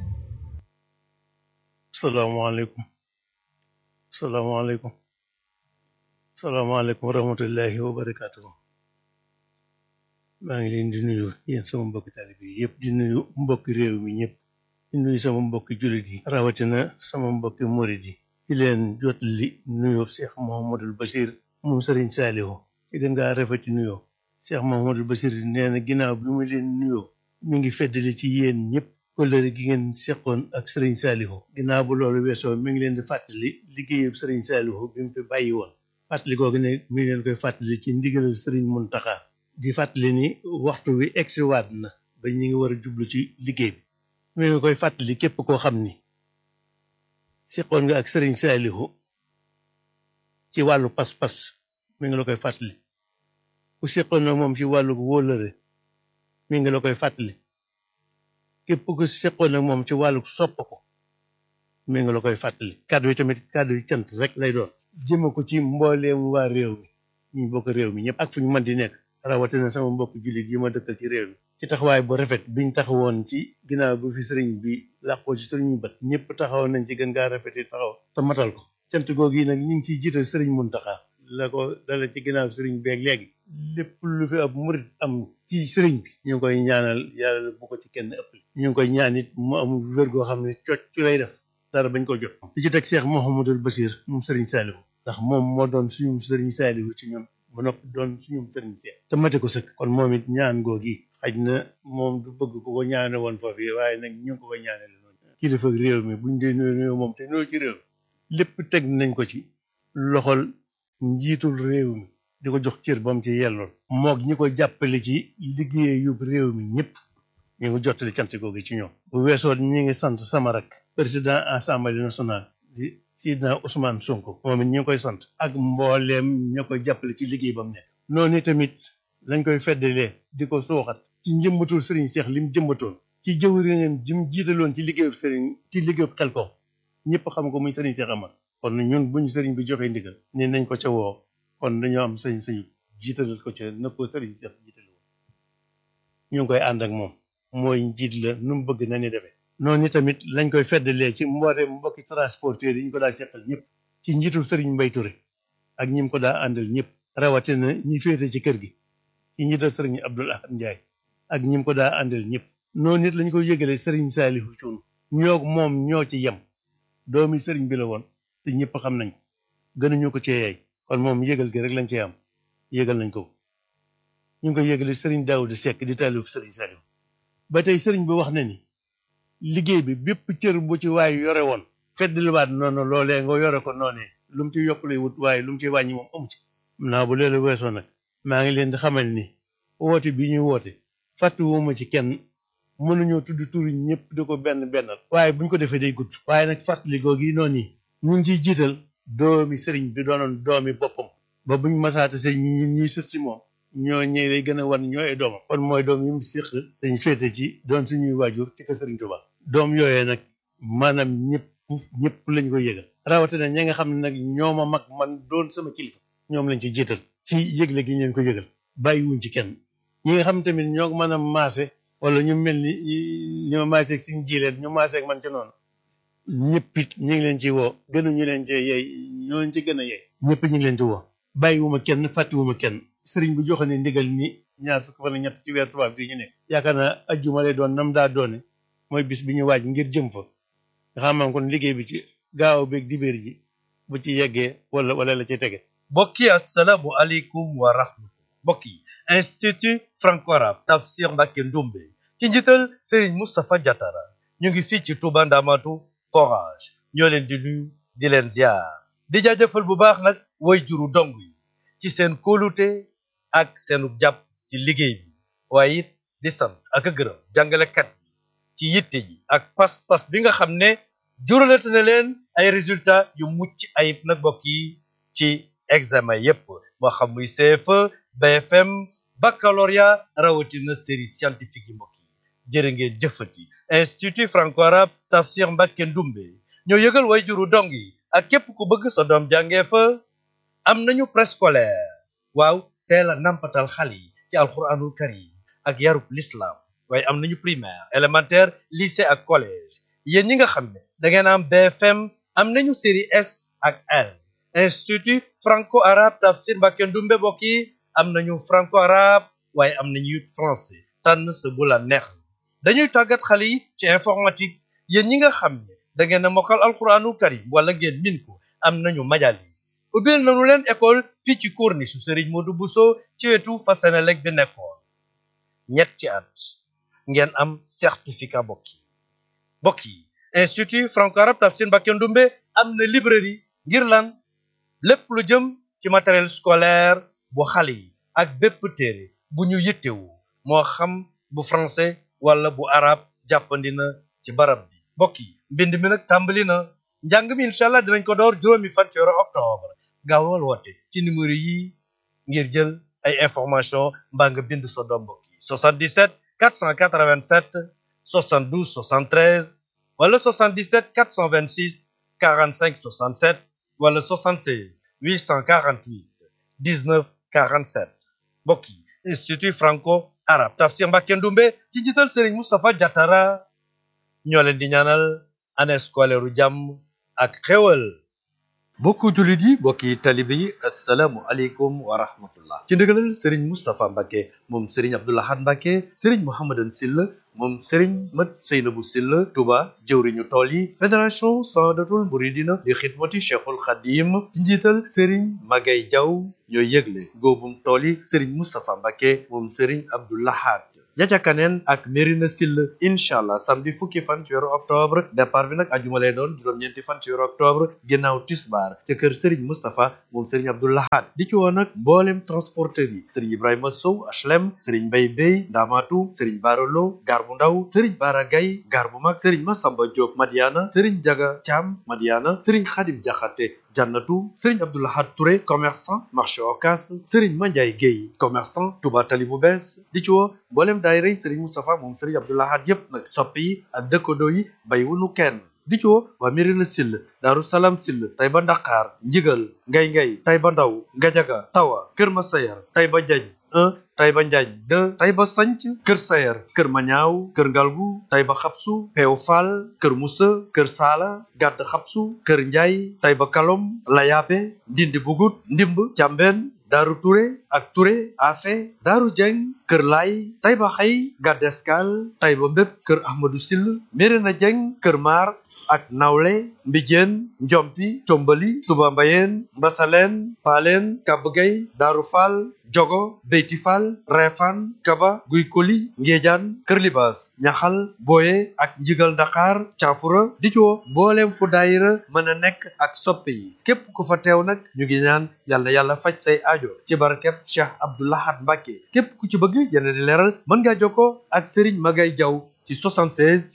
salaamaaleykum salaamaaleykum salaamaaleykum wa rahmatullahi wa barakaatu maa ngi leen di nuyu yéen sama mbokki taalibe yi yëpp di nuyu mbokki réew mi ñëpp di nuyu sama mbokki jullit yi rawatina sama mbokki murid yi di leen jot li nuyoo Cheikh Mouhamadul Bachir moom Serigne Saliou ci gën ngaa rafeti nuyoo Cheikh Mouhamadul Bachir nee na ginnaaw bi mu leen nuyoo mi ngi feddali ci yéen ñëpp kóllëre gi ngeen seqoon ak Serigne Saliou ginnaaw bu loolu weesoo mi ngi leen di fàttali liggéeyub Serigne Saliou bi mu fi bàyyi woon fàttali googu ne mi ngi leen koy fàttali ci ndigalal Serigne Mountakha di fàttali ni waxtu wi egsiwaat na ba ñu ngi war a jublu ci liggéey bi mi ngi koy fàttali képp koo xam ni seqoon nga ak Serigne Saliou ci wàllu pas-pas mi ngi la koy fàttali ku seqoon na moom ci wàllu wóolëre mi ngi la koy fàttali képp ku seqoon ak moom ci wàllu sopp ko mi ngi la koy fàttali kàddu yi tamit kàddu yi cant rek lay doon jëme ko ci mbooleem waa réew mi ñu bokk réew mi ñëpp ak fu ñu mën di nekk rawatina sama mbokk jullit yi ma dëkkal ci réew mi ci taxawaay bu rafet biñ taxawoon ci ginnaaw bi fi sëriñ bi làqoo ci sëriñ bët ñëpp taxawoon nañ ci gën ngaa rafet taxaw te matal ko cant googu yi nag ñu ngi ciy jiital sëriñ Muntaxa la ko dala ci ginnaaw sëriñ beeg léegi lépp lu fi ab murit am ci sëriñ bi ñu ngi koy ñaanal yàlla bu ko ci kenn ëpp ñu ngi koy ñaan it mu am wér goo xam ne cocc ci lay def dara bañ ko jot di ci teg Cheikh Mouhamadul Bachir moom sëriñ Saliou ndax moom moo doon suñu sëriñ Saliou ci ñun ba noppi doon suñu sëriñ Cheikh te mate ko sëkk kon moom it ñaan googi xaj na moom du bëgg ku ko ñaane woon foofu waaye nag ñu ngi ko koy ñaanale noonu kilifa réew mi buñ dee nuyoo nuyoo moom te nuyoo ci réew mi lépp teg nañ ko ci loxol njiitul réew mi di ko jox cër ba mu ci yellool moog ñi ko jàppale ci liggéeyu réew mi ñëpp ñu ngi jottali cant googu ci ñoom bu weesoo ñi ngi sant sama rak président assemblée nationale di Sidna Ousmane Sonko moom it ñi ngi koy sant ak mbooleem ña koy jàppale ci liggéey ba mu nekk noonu tamit lañ koy feddalee di ko suuxat ci njëmbatul sëriñ Seex lim jëmbatoon ci jëwriñam jim jiitaloon ci liggéeyu sëriñ ci liggéeyu xel ko ñëpp xam ko muy sëriñ Seex Amar kon ñun buñu sëriñ bi joxee ndigal ne nañ ko ca woo kon dañoo am sañ sañu jiitalal ko ca na ko sëriñ Seex jiital woon ñu ngi koy ànd ak moom mooy njiit la nu mu bëgg na ni defee noonu tamit lañ koy feddalee ci mboote mbokki transporteur yi ñu ko daa seqal ñëpp ci njiitul sëriñ Mbay Ture ak ñi mu ko daa àndal ñëpp rawatina ñi féete ci kër gi ci njiital sëriñ Abdul Ahad Njaay ak ñi mu ko daa àndal ñëpp noonu it lañ koy yëgalee sëriñ Saalihu Cuun ñoo moom ñoo ci yem doomi sëriñ bi la woon te ñëpp xam nañ ko gënuñu ko ci yeey kon moom yëgal gi rek lañ cee am yëgal nañ ko ñu ngi koy yëgale sëriñ Daawuda Sekk di taalib sëriñ Saalihu ba tey sëriñ bi wax na ni liggéey bi bépp cër bu ci waay yore woon feddliwaat noonu loolee nga yore ko noonee lu mu ci yokk lay wut waaye lu mu ci wàññi moom amu ci naa bu loolu weesoo nag maa ngi leen di xamal ni woote bi ñuy woote fàttuwuma ci kenn mënuñoo tudd turi ñëpp di ko benn bennal waaye buñ ko defee day gudd waaye nag fàttali googu yi noonu yi ñu ngi ciy jiital doomi sëriñ bi doonoon doomi boppam ba buñ masaata se ñi ñiy sët si moom ñoo ñëw lay gën a wan ñooy doomam kon mooy doom yi mu séq dañ féete ci doon suñuy waajur ci kër sëriñ Tuubaa doom yooyee nag maanaam ñëpp ñëpp lañ koy yëgal rawatina ñi nga xam ne nag ñoo ma mag man doon sama kilifa ñoom lañ ci jiital ci yëgle gi ñu leen ko yëgal bàyyiwuñ ci kenn ñi nga xam tamit ñoo mën a maase wala ñu mel ni ñi ma maase ak suñ jiileen ñu maase ak man ci noonu ñëpp it ñu ngi leen ci woo gënuñu leen ci yey ñoo leen ci gën a yey ñëpp ñu ngi leen ci woo bàyyiwuma kenn fàttiwuma kenn sëriñ bu joxe ne ndigal ni ñaar fukk fan ak ñett ci weer tubaab bii ñu nekk yaakaar naa ajjuma lay doon nam daa doone mooy bis bi ñu waaj ngir jëm fa nga xam kon liggéey bi ci gaaw beeg dibéer ji bu ci yeggee wala wala la ci tege mbokk yi asalaamu aleykum wa rahmatullah mbokk yi institut franco-arabe tafsir Mbacké Ndoumbé ci njiital Serigne Moustapha Diatara ñu ngi fii ci Touba Ndamatu forage ñoo leen di nuyu di leen ziar di jaajëfal bu baax nag way juru dong yi ci seen kóolute ak seenu jàpp ci liggéey bi waaye it di sant ak a gërëm jàngalekat yi ci yitte ji ak pas-pas bi nga xam ne juralate na leen ay résultats yu mucc ayib nag mbokk yi ci examen yépp moo xam muy CFE BFM baccalauréat rawatina série scientifique yi mbokk yi jërë ngeen jëfati institut franco-arabe tafsir Mbacké Ndoumbé ñoo yëgal way juru dong yi ak képp ku bëgg sa doom jàngee fa am nañu préscolaire waaw teel a nampatal xale yi ci alxuraanul karim ak yarub l'islam waaye am nañu primaire élémentaire lycée ak collège yéen ñi nga xam ne da ngeen am BFM am nañu série S ak L institut franco-arabe tafsir Mbacké Ndoumbé bokk yi am nañu franco-arabe waaye am nañu it français tànn sa bu la neex dañuy tàggat xale yi ci informatique yéen ñi nga xam ne da ngeen a mokkal alxuraanul karim wala ngeen min ko am nañu majalis ubbil nañu leen école fii ci corniche su Serigne Modou Bousso ci wetu Fasenelek bi nekkoon ñetti at ngeen am certificat bokk yi bokk yi institut franco-arabe tafsir Mbacké Ndoumbé am na librairie ngir lan lépp lu jëm ci matériel scolaire bu xale yi ak bépp téere bu ñu yittewu moo xam bu français wala bu arabe jàppandi na ci barab bi mbokk yi mbind mi nag tàmbali na njàng mi incha allah dinañ ko door juróomi fan ci weeru octobre gaawal woote ci numéro yi ngir jël ay information mbaa nga bind sa doom mbokk yi 77 487 72 73 wala 77 426 45 67 wala 76 848 19 47 mbokk yi institut franco arabe tafsir Mbacké Ndoumbé ci njiital Serigne Moustapha Diatara ñoo leen di ñaanal année scolaire u jàmm ak xéwal mbokku jullit yi mbokki talibe yi asalaamu aleykum wa rahmatullah ci ndigalal Serigne Moustapha Mbacké moom Serigne Abdou Lahad Mbacké Serigne Mouhamadan Sylla moom Serigne Mat Seynabou Sylla Touba jëwriñu tool yi fédération Sadatul Mouridina di xidmati Cheikhul Khadim ci njiital Serigne Magay Diaw ñooy yëgle góobum tool yi Serigne Moustapha Mbacké moom Serigne Abdou Lahad Jacakaneen ak Mérina Sill incha allah samedi fukki fan ci weeru octobre départ bi nag ajuma lay doon juróom-ñeenti fan ci weeru octobre ginnaaw tisbaar ca kër Serigne Moustapha moom Serigne Abdou Lahad di ci woo nag mboolem transporteur yi Serigne Ibrahima Sow HLM Serigne Mbaye Bey Ndamatu Serigne Barolo Gar bu ndaw Serigne Bara Gaye Gar bu mag Serigne Massamba Diop Madiana Serigne Jaga Thiam Madiana Serigne Khadim Diakhaté Jannatu Serigne Abdou Lahad Touré commerçant marché Ocass Serigne Mandiaye Guèye commerçant Touba Tali bu bees di ci woo mboolem daayira Serigne Moustapha moom Serigne Abdou Lahad yépp nag soppi yi ak dëkkandoo yi bàyyiwuñu kenn di ci woo waa Mérina Sill Daaru Salaam Sill Tayba Ndakaar Njigal Ngay Ngay Tayba Ndaw Ngajaga Tawa Kër Masayar Tayba Jañ 1 Tayba Njaañ 2 Tayba Sanc Kër Sayar Kër Mañaaw Kër Ngalgu Tayba Xabsu Peew Fall Kër Musa Kër Saala Gàdd Xabsu Kër Njaay Tayba Kalom Layaabe Ndindi Bugut Ndimb Càmbeen Daaru Touré ak Touré Afe Daaru Jeng Kër Laay Tayba Xay Gàdd Escale Tayba Mbépp Kër Ahmadou Sill Mérina Jeng Kër Maar ak nawle mbijeen njompi combali tuba mbayeen mbasaleen paaleen kabgay daaru faal jogo beyti faal reefaan kaba guy koli ngéejaan kër libaas ñaxal booye ak njigal ndakaar caafura di ci woo mbooleem fu daayira mën a nekk ak soppe yi képp ku fa teew nag ñu ngi ñaan yàlla yàlla faj say aajo ci barkeb cheikh abdoulahat mbàkke képp ku ci bëgg yeneen di leeral mën ngaa jokkoo ak sëriñ magay jaw ci 76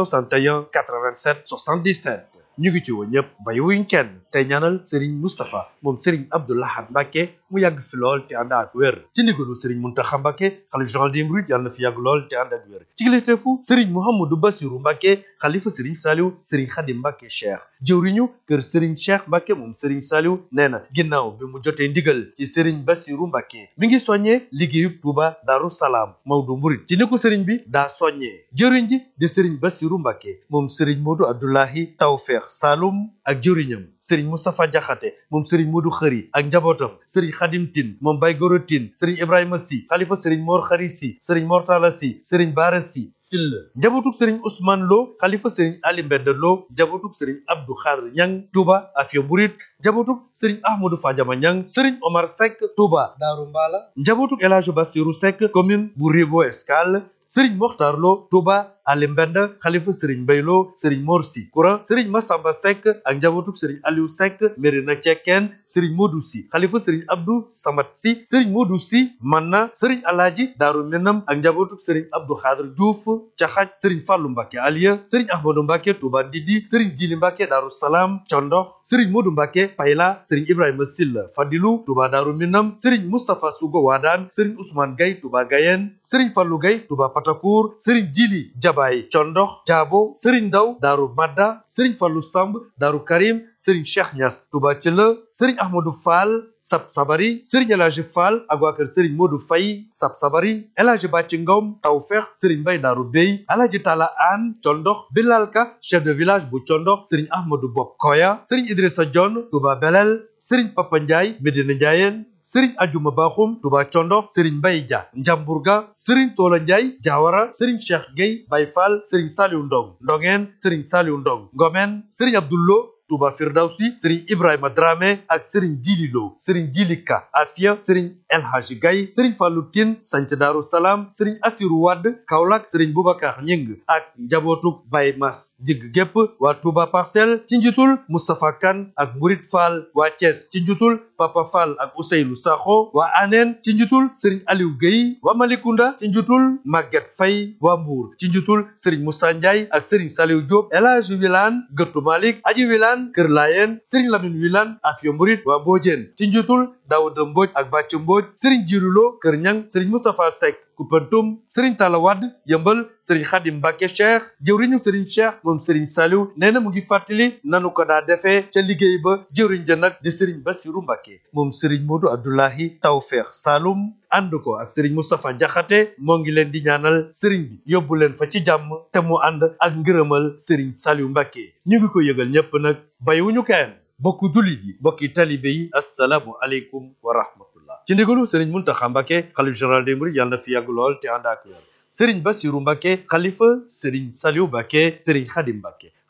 661 87 77 ñu ngi ci woo ñëpp bàyyiwuñ kenn tey ñaanal Serigne Moustapha moom Serigne Abdou Lahad Mbacke mu yàgg fi lool te ànd ak wér ci ndigalu Serigne Mountakha Mbacke xalif général des mourides yàlla na fi yàgg lool te ànd ak wér ci kilifteefu Serigne Mouhamadou Bassirou Mbacke xalifa Serigne Saliou Serigne Khadim Mbacke Cheikh jëwriñu kër Serigne Cheikh Mbacke moom Serigne Saliou nee na ginnaaw bi mu jotee ndigal ci Serigne Bassirou Mbacke mi ngi soññee liggéeyub Touba Darou Salaam Maodo Mouride ci ni ko Serigne bi daa soññee jëwriñ ji di Serigne Bassirou Mbacke moom Serigne Modou Abdoulahi Tawfekh Saloum ak jëwriñam Serigne Moustapha Diakhaté moom Serigne Modou Khari ak njabootam Serigne Khadim Tine moom Baye Goro Tine Serigne Ibrahima Sy xalifa Serigne Mor Khari Sy Serigne Mortala Sy Serigne Bara Sy Sill njabootuk Serigne Ousmane Lo xalifa Serigne Ali Mbend Lo njabootuk Serigne Abdou Khadr Ñang Touba Afia Murid njabootuk Serigne Ahmadou Fadiama Ñang Serigne Omar Seck Touba Daaru Mbala njabootuk El Hadj Bassirou Seck commune bu Rivo Escale Serigne Mokhtar Lo Touba Ali Mbend xalifa Serigne Mbaye Lo Serigne Mor Sy Koura Serigne Massamba Seck ak njabootuk Serigne Aliou Seck Mérina Cekkeen Serigne Modou Sy xalifa Serigne Abdou Samad Sy Serigne Modou Sy Manna Serigne Alaaji Daaru Minam ak njabootuk Serigne Abdou Khadr Diouf Caxaj Serigne Fallou Mbacke Aliya Serigne Ahmadou Mbacke Touba Ndidi Serigne Jili Mbacke Daaru Salaam Condox Serigne Modou Mbacke Payla Serigne Ibrahima Silla Fadilu Touba Daaru Minam Serigne Moustapha Sougo Wadaan Serigne Ousmane Gaye Touba Gayen Serigne Fallou Gaye Touba Patakour Serigne Jili Jabaay Condox Jaabo Serigne Ndaw Daaru Madda Serigne Fallou Samb Daaru Karim Serigne Cheikh Niass Touba Thiela Serigne Ahmadou Fall Sab Sabari Serigne El Hadji Fall ak waa kër Serigne Modou Faye Sab Sabari El Hadji Bàcci Ngom Tawfeex Serigne Mbay Daaru Bey El Hadji Tala An Condox Bilal Ka chef de village bu Condox Serigne Ahmadou Bob Koya Serigne Idrissa Dione Touba Belel Serigne Papa Ndiaye Medina Ndiayeen Serigne Ajuma Bakhoum Touba Condox Serigne Mbaye Dia Njamburga Serigne Tola Ndiaye Diawara Serigne Cheikh Gueye Baye Fall Serigne Saliou Ndong Ndongeen Serigne Saliou Ndong Ngomen Serigne Abdoullo Touba Firdawsi Serigne Ibrahima Dramé ak Serigne Djili Lo Serigne Djili Ka Afia Serigne El Hadji Gaye Serigne Fallou Tine Sanc Darou Salam Serigne Assirou Wade Kaolack Serigne Boubacar Ñing ak njabootuk Baye Mas jigg gépp waa Touba Parcelles ci njiitul Moustapha Kane ak Mourid Fall waa Thiès ci njiitul Papa Fall ak Ousseynou Sakho waa Anen ci njiitul Serigne Aliou Gueye waa Malicounda ci njiitul Maguette Faye waa Mbour ci njiitul Serigne Moussa Ndiaye ak Serigne Saliou Diop El Hadji Wilane Gëttu Malick Aji Wilane Kër Layen Serigne Lamine Wilane Afia Murid waa Mbodiène ci njiitul Daouda Mbodj ak Bàcc Mbodj Serigne Jirulo Kër Ñang Serigne Moustapha Seck Koupentoum Serigne Talla Wade Yëmbal Serigne Khadim Mbacke Cheikh jëwriñu Serigne Cheikh moom Serigne Saliou nee na mu ngi fàttali nanu ko daa defee ca liggéey ba jëwriñ ja nag di Serigne Bassirou Mbacke moom Serigne Modou Abdoulahi Tawfekh Saloum ànd ko ak Serigne Moustapha Diakhaté moo ngi leen di ñaanal Serigne bi yóbbu leen fa ci jàmm te mu ànd ak ngërëmal Serigne Saliou Mbacke ñu ngi ko yëgal ñépp nag bàyyiwuñu kenn bokku jullit yi bokki talibe yi assalaamu aleykum wa rahmatullah ci ndigalu Serigne Mountakha Mbacke xalif général des mourides yàlla na fi yàgg lool te ànd ak wér Serigne Bassirou Mbacke xalifa Serigne Saliou Mbacke Serigne Khadim Mbacke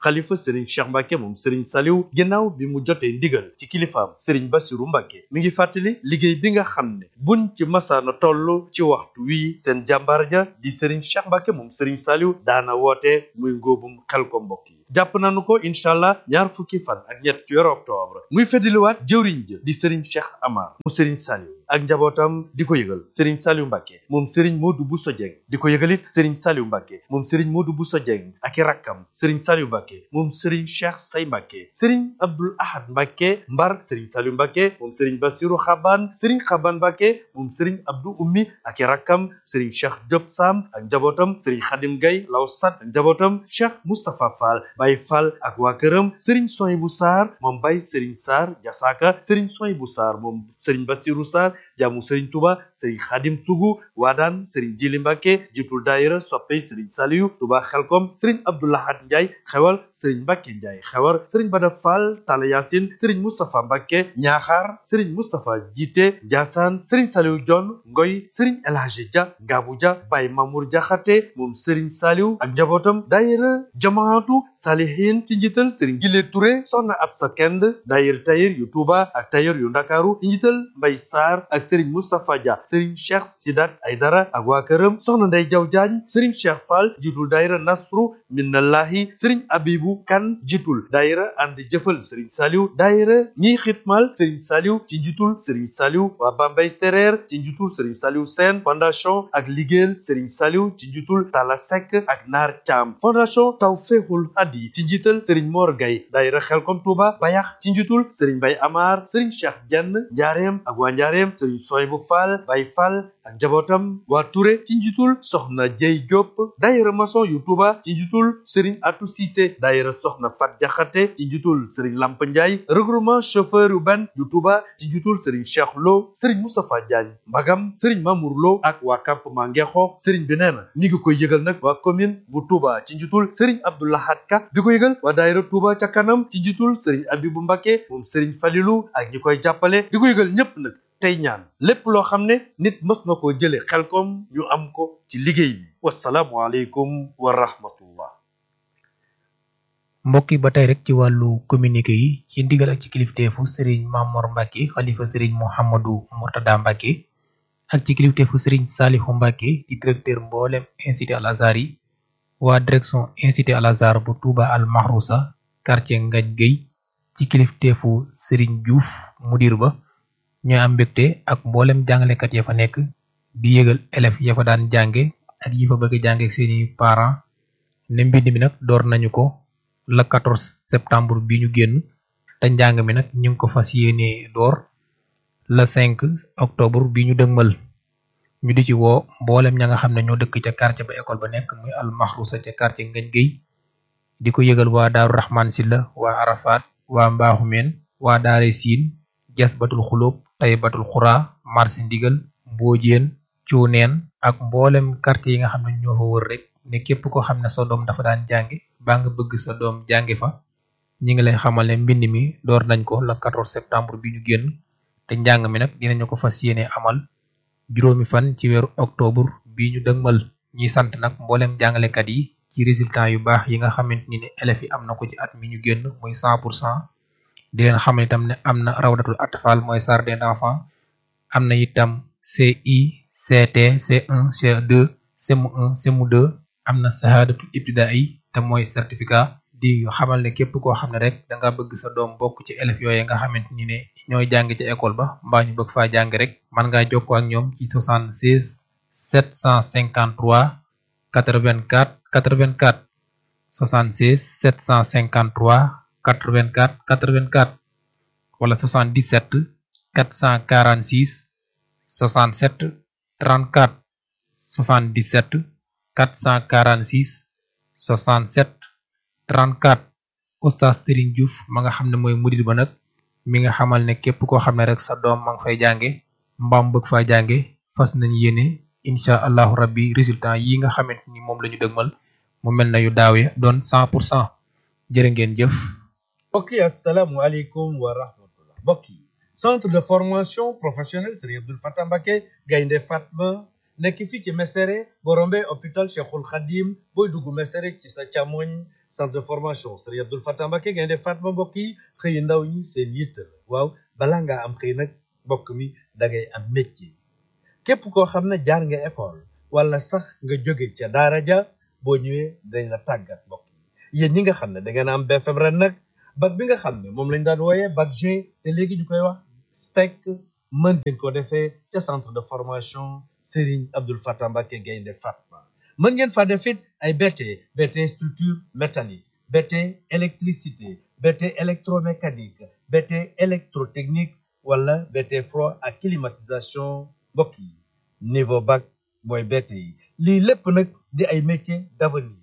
xalifa sëriñ cheikh mbàkke moom sëriñ saliw ginnaaw bi mu jotee ndigal ci kilifaam sëriñ basiru mbàkke mi ngi fàttali liggéey bi nga xam ne buñ ci masaana toll ci waxtu wii seen jàmbaar ja di sëriñ cheikh mbàkke moom sëriñ saliw daana woote muy ngóobum xel ko mbokk yi jàpp nañu ko incha allah ñaar fukki fan ak ñett ci weeru octobre muy feddiliwaat jëwriñ ja di sëriñ cheikh amar mu sëriñ saliw ak njabootam di ko yëgal sëriñ saliw mbàkke moom sëriñ moodu buso jeng di ko yëgalit sëriñ saliw mbàkke moom sëriñ moodu buso jeng ak i rakkam sëriñ saliw mbàkke moom sëriñ cheikh say mbàkke sëriñ abdul ahad mbàkke mbar sëriñ saliw mbàkke moom sëriñ basiru xaban sëriñ xaban mbàkke moom sëriñ abdu ummi ak i rakkam sëriñ cheikh diop sam ak njabootam sëriñ xadim gay law sat ak njabootam cheikh moustapha fall bay fall ak waa këram sëriñ soy bu saar moom bay sëriñ saar jasaaka sëriñ soy bu saar moom sëriñ basiru saar jaamu sëriñ tuba sëriñ xadim sugu waadaan sëriñ jili mbàkke jiitul daayira soppey sëriñ saliyu tuba xelkom sëriñ abdoulahat njaay xewal sëriñ mbàkke njaay xewar sëriñ bada fall tala yasin sëriñ mustapha mbàkke ñaaxaar sëriñ mustapha jiite njaasaan sëriñ saliw jon ngoy sëriñ elhaji ja ngaabu ja bay mamour jaxate moom sëriñ saliw ak njabootam daayira jamaatu salihin ci njiital sëriñ gile Touré soxna Absa Kend daayira tayir yu Touba ak tayir yu Ndakaaru ci njiital Mbay Sarr ak sëriñ Moustapha Dia sëriñ Cheikh Sidat Aydara ak waa këram soxna Ndey Jaw Jaañ sëriñ Cheikh Fall jiitul daayira Nasru Minnallahi sëriñ Abibu Kan jiitul daayira ànd jëfal sëriñ Saliw daayira ñiy xitmal sëriñ Saliw ci njiitul sëriñ Saliw waa Bambey Sereer ci njiitul sëriñ Saliw Sène fondation ak liggéeyal sëriñ Saliw ci njiitul Tala Seck ak Naar Caam fondation Tawfeexul Hadi ci njiital sëriñ Mor Gay daayira Xelkom Touba Bayax ci njiitul sëriñ Bay Amar sëriñ Cheikh Jenn Njaareem ak waa Njaareem sëriñ Soy bu Fall Bay Fall ak njabootam waa Touré ci njiitul soxna Jey Diop daayira maçon yu Touba ci njiitul sëriñ Atou Cissé daayira soxna Fat Jaxate ci njiitul sëriñ Lamp Ndiaye regroupement chauffeur urbain yu Touba ci njiitul sëriñ Cheikh Lo sëriñ Moustapha Diagne Mbagam sëriñ Mamour Lo ak waa campement Ngexo sëriñ bi nee na mi ngi koy yëgal nag waa commune bu Touba ci njiitul sëriñ Abdoulahat Ka di ko yëgal waa daayira Touba ca kanam ci njiitul sëriñ Abibu Mbacke moom sëriñ Falilu ak ñi koy jàppale di ko yëgal ñépp nag tey ñaan lépp loo xam ne nit mës na koo jële xelkom ñu am ko ci liggéey bi wasalaamu aleykum wa rahmatullah mbokk yi ba tey rek ci wàllu communiqué yi ci ndigal ak ci kilifteefu sëriñ Mamor Mbacke xalifa sëriñ Mouhamadou Mourtada Mbacke ak ci kilifteefu sëriñ Salihu Mbacke di directeur mboolem institut Al Azhar yi waa direction institut Al Azhar bu Touba Al Mahrousa quartier Ngaj Gueye ci kilifteefu sëriñ Diouf mudir ba ñooy am mbégte ak mboolem jàngalekat ya fa nekk di yëgal élèves ya fa daan jànge ak yi fa bëgg jànge ak seeni parents ne mbind mi nag door nañu ko le 14 septembre bi ñu génn te njàng mi nag ñu ngi ko fas yéene door le 5 octobre bi ñu dëgmal ñu di ci woo mboolem ña nga xam ne ñoo dëkk ca quartier ba école ba nekk muy al maxrusa ca quartier ngañ géy di ko yëgal waa daaru raxmaan silla waa arafat waa mbaaxumeen waa daare siin jas batul xulóob tay batul xuraa marché ndigal mboojeen cuuneen ak mboolem quartier yi nga xam ne ñoo fa wër rek ne képp ko xam ne sa doom dafa daan jànge baa nga bëgg sa doom jànge fa ñi ngi lay xamal ne mbind mi door nañ ko le 14 septembre bi ñu génn te njàng mi nag dinañu ko fas yéene amal juróomi fan ci weeru octobre bi ñu dëgmal ñuy sant nag mboolem jàngalekat yi ci résultat yu baax yi nga xamante ni ne élèves yi am na ko ci at mi ñu génn muy 100 pour cent di leen xamal itam ne am na rawdatul atfal mooy jardin d'enfants am na itam CI CT C1 C2 CM1 CM2 am na sahadatul ibtidaai te mooy certificat di xamal ne képp koo xam ne rek da nga bëgg sa doom bokk ci élèves yooyu nga xamante ni ne ñooy jàng ci école ba mbaa ñu bëgg faa jàng rek man ngaa jokkoo ak ñoom ci 76 753 84 84 76 753 84 84 wala 77 446 67 34 77 446 67 34 oustaz Serigne Diouf ma nga xam ne mooy mudir ba nag mi nga xamal ne képp koo xam ne rek sa doom ma nga fay jànge mbaam bëgg faa jànge fas nañ yéene incha allahu rabbi résultat yi nga xamante ni moom la ñu dëgmal mu mel na yu daaw ya doon 100 pour cent jërë ngeen jëf mbokk yi asalaamualeykum wa rahmatullah mbokk yi centre de formation professionnelle Serigne Abdoul Fatah Mbacké Gaynde Fatma nekk fii ci Mesere boo rombee hôpital Cheikhul Khadim booy dugg Mesere ci sa càmmoñ centre de formation Serigne Abdoul Fatah Mbacké Gaynde Fatma mbokk yi xëy ndaw ñi seen yitt la waaw balaa ngaa am xëy nag mbokk mi da ngay am métier képp koo xam ne jaar nga école wala sax nga jóge ca daara ja boo ñëwee dañ la tàggat mbokk yi yéen ñi nga xam ne da ngeen am BFM ren nag bac bi nga xam ne moom lañ daan wooyee bac G te léegi ñu koy wax STEC mën ngeen ko defee ca centre de formation Serigne Abdoul Fatah Mbacké Gaynde Fatma mën ngeen fa def it ay BT BT structure métallique BT électricité BT électromécanique BT électrotechnique wala BT froid ak climatisation mbokk yi niveau bac mooy BT yi lii lépp nag di ay métiers d'avenir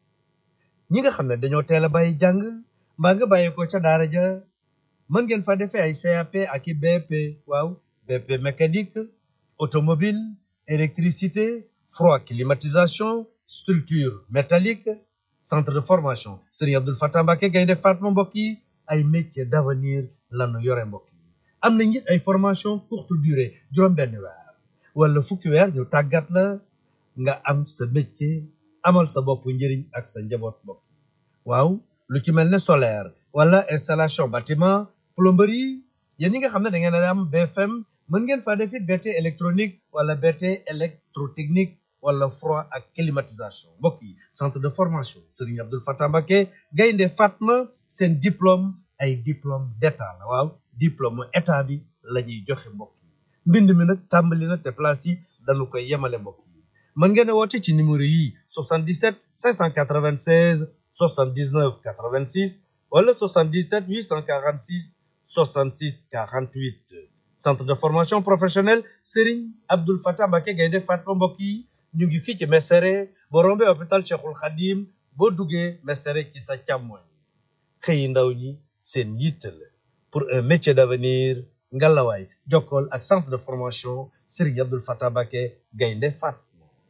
ñi nga xam ne dañoo teel a bàyyi jàng mbaa nga bàyyi ko ca daara ja mën ngeen fa defee ay CAP ak i BP waaw BP mécanique automobile électricité froid climatisation structure métallique centre de formation Serigne Abdoul Fatah Mbacké Gaynde Fatma mbokk yi ay métiers d'avenir lanu yore mbokk yi am na it ay formation courte durée juróom-benn weer wala fukki weer ñu tàggat la nga am sa métier amal sa bopp njëriñ ak sa njaboot mbokk yi waaw lu ci mel ne solaire wala installation bâtiment plomberie yéen ñi nga xam ne da ngeen a am BFM mën ngeen faa def it BT électronique wala BT électrotechnique wala froid ak climatisation mbokk yi centre de formation Serigne Abdoul Fatah Mbacké Gaynde Fatma seen diplôme ay diplôme d'état la waaw diplôme état bi la ñuy joxe mbokk yi mbind mi nag tàmbali na te place yi dañu koy yemale mbokk yi mën ngeen a woote ci numéro yi 77 596 79 86 wala 77 846 66 48 centre de formation professionnelle Serigne Abdoul Fatah Mbacké Gaynde Fatma mbokk yi ñu ngi fii ci Mesere boo rombee hôpital Cheikhul Khadim boo duggee Mesere ci sa càmmoñ xëyi ndaw ñi seen yitte la pour un métier d'avenir ngalawaay jokkool ak centre de formation Serigne Abdoul Fatah Mbacké Gaynde Fatma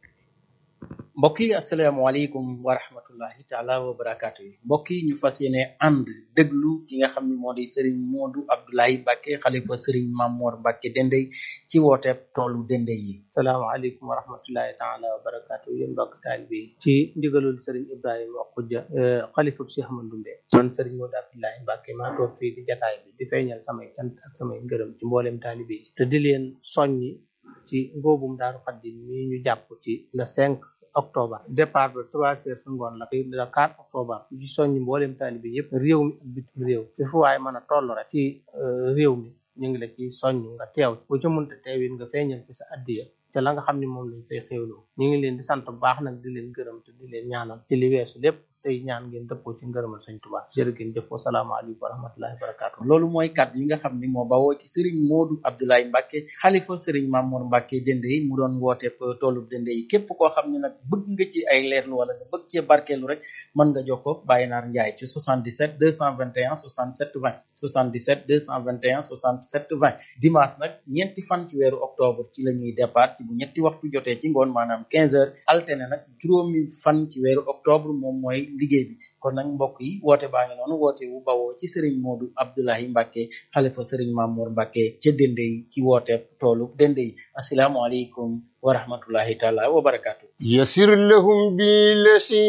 mbokk yi asalaamaaleykum wa rahmatullahi taala wa barakaatu yi mbokk yi ñu fas yéene ànd déglu ki nga xam ne moo di Serigne Modou Abdoulaye Mbacké xalifa Serigne Mamor Mbacké Dendey ci wooteeb toolu Dendey yi salaamaaleykum wa rahmatullahi taala wa barakaatu yéen mbokk taalibe yi ci ndigalul Serigne Ibrahima Khoudia xalifa Cheikh Ahmadou Ndoumbe man Serigne Modou Abdoulaye Mbacké maa toog fii di jataay bi di feeñal samay cant ak samay ngërëm ci mboolem taalibe yi te di leen soññi ci ngóobum Daaru Xaddim mi ñu jàpp ci le 5 octobre départ ba trois heures sa ngoon la le quatre octobre ci soññi mboolem taalibe bi yëpp réew mi ak bitim réew fi fu waaye mën a toll rek ci réew mi ñu ngi la ci soññ nga teew bu ci mënta teewit nga feeñal ci sa addiya te la nga xam ne moom lañ fay xéwloo ñu ngi leen di sant bu baax nag di leen gërëm te di leen ñaanal ci li weesu lépp tey ñaan ngeen dëppoo ci ngërëmal sëñ Tuubaa jërë ngeen jëf wasalaamaaleykum wa rahmatullahi wa barakaatu loolu mooy kàddu yi nga xam ni moo bawoo ci Serigne Modou Abdoulaye Mbacké xalifa Serigne Mamour Mbacké Dendey mu doon wooteeb toolub Dendey yi képp koo xam ne nag bëgg nga ci ay leerlu wala nga bëgg cee barkeelu rek mën nga jokkoo Baye Naar Ndiaye ci 77 221 67 20 77 221 67 20 dimanche nag ñeenti fan ci weeru octobre ci la ñuy départ ci bu ñetti waxtu jotee ci ngoon maanaam 15 heures alterné nag juróomi fan ci weeru octobre moom mooy liggéey bi kon nag mbokk yi woote baa ngi noonu woote wu bawoo ci Serigne Modou Abdoulaye Mbacké xalifa Serigne Mamour Mbacké ca Dendey ci woote toolu Dendey asalaamualeykum wa rahmatullahi taala wa barakatu يسر لهم بالذي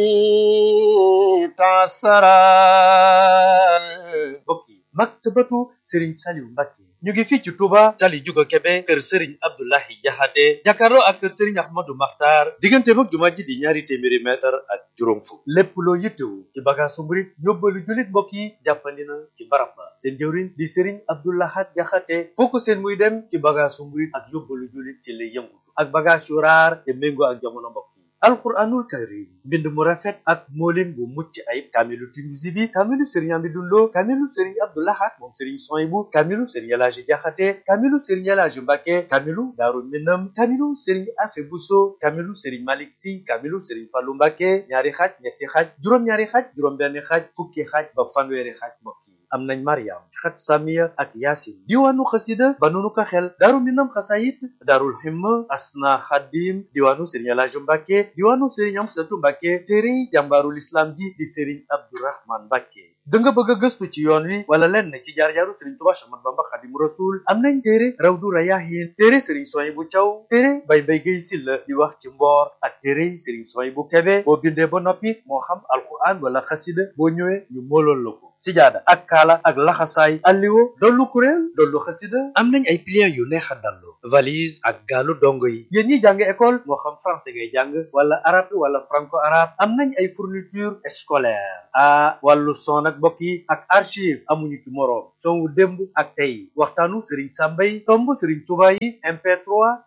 تعسرا mbokk yi maktabatu Serigne Saliou Mbacké ñu ngi fii ci Touba tali Juga Kebe kër Serigne Abdoulahi Jaxate jàkkaarloo ak kër Serigne Ahmadou Makhtar diggante mag jumaa ji di ñaari téeméeri mètre ak juróom fukk lépp loo yittewu ci bagaasu murit yóbbalu jullit mbokk yi jàppandi na ci barab ba seen jëwriñ di Serigne Abdoulahat Jaxate foo ko seen muy dem ci bagaasu murit ak yóbbalu jullit ci lay yëngu ak bagage yu raar te méngoo ak jamono mbokk yi alquranul karim mbind mu rafet ak moolin bu mucc ayib kaamilu Tinuusi bi kaamilu sëriñ Amidou Lo kaamilu sëriñ Abdou Lahad moom sëriñ Soyibu kaamilu sëriñ Elaaji Jaxate kaamilu sëriñ Elaaji Mbàkke kaamilu Daaru Minam kaamilu sëriñ Afe Buso kaamilu sëriñ Malik Si kaamilu sëriñ Fallu Mbàkke ñaari xaaj ñetti xaaj juróom-ñaari xaaj juróom-benn xaaj fukki xaaj ba fanweeri xaaj mbokk yi am nañ Mariam xat Samiya ak Yaasin diwaanu xasida ba nunu ko xel Daaru Minam xasayit Daarul Himma Asna Xadim diwaanu sëriñ Elaaji Mbàkke diwaanu sëriñ Amsatu Mbàkke téere jàmbaarul islam ji di sëriñ Abdourahman Mbàkke da nga bëgg a gëstu ci yoon wi wala lenn ci jaar-jaaru Serigne Touba Cheikh Ahmadou Bamba Xaadimu Rasuul am nañ téere Rawdu Rayaahiin téere Serigne Soy bu Thiaw téere Bay Bay Gay Silla di wax ci mboor ak téere Serigne Soy bu Kebe boo bindee ba noppi moo xam alquran wala xasida boo ñëwee ñu moolool la ko sijaada ak kaala ak laxasaay alliwo dollu kuréel dollu xasida am nañ ay pliants yu neex a dallu valise ak gaalu dongo yi yéen ñi jàng école moo xam français ngay jàng wala arabe wala franco arabe am nañ ay fourniture scolaire ah wàllu son ak mbokk yi ak archive amuñu ci moroom son wu démb ak tey waxtaanu Serigne Samba yi tomb Serigne Touba yi MP3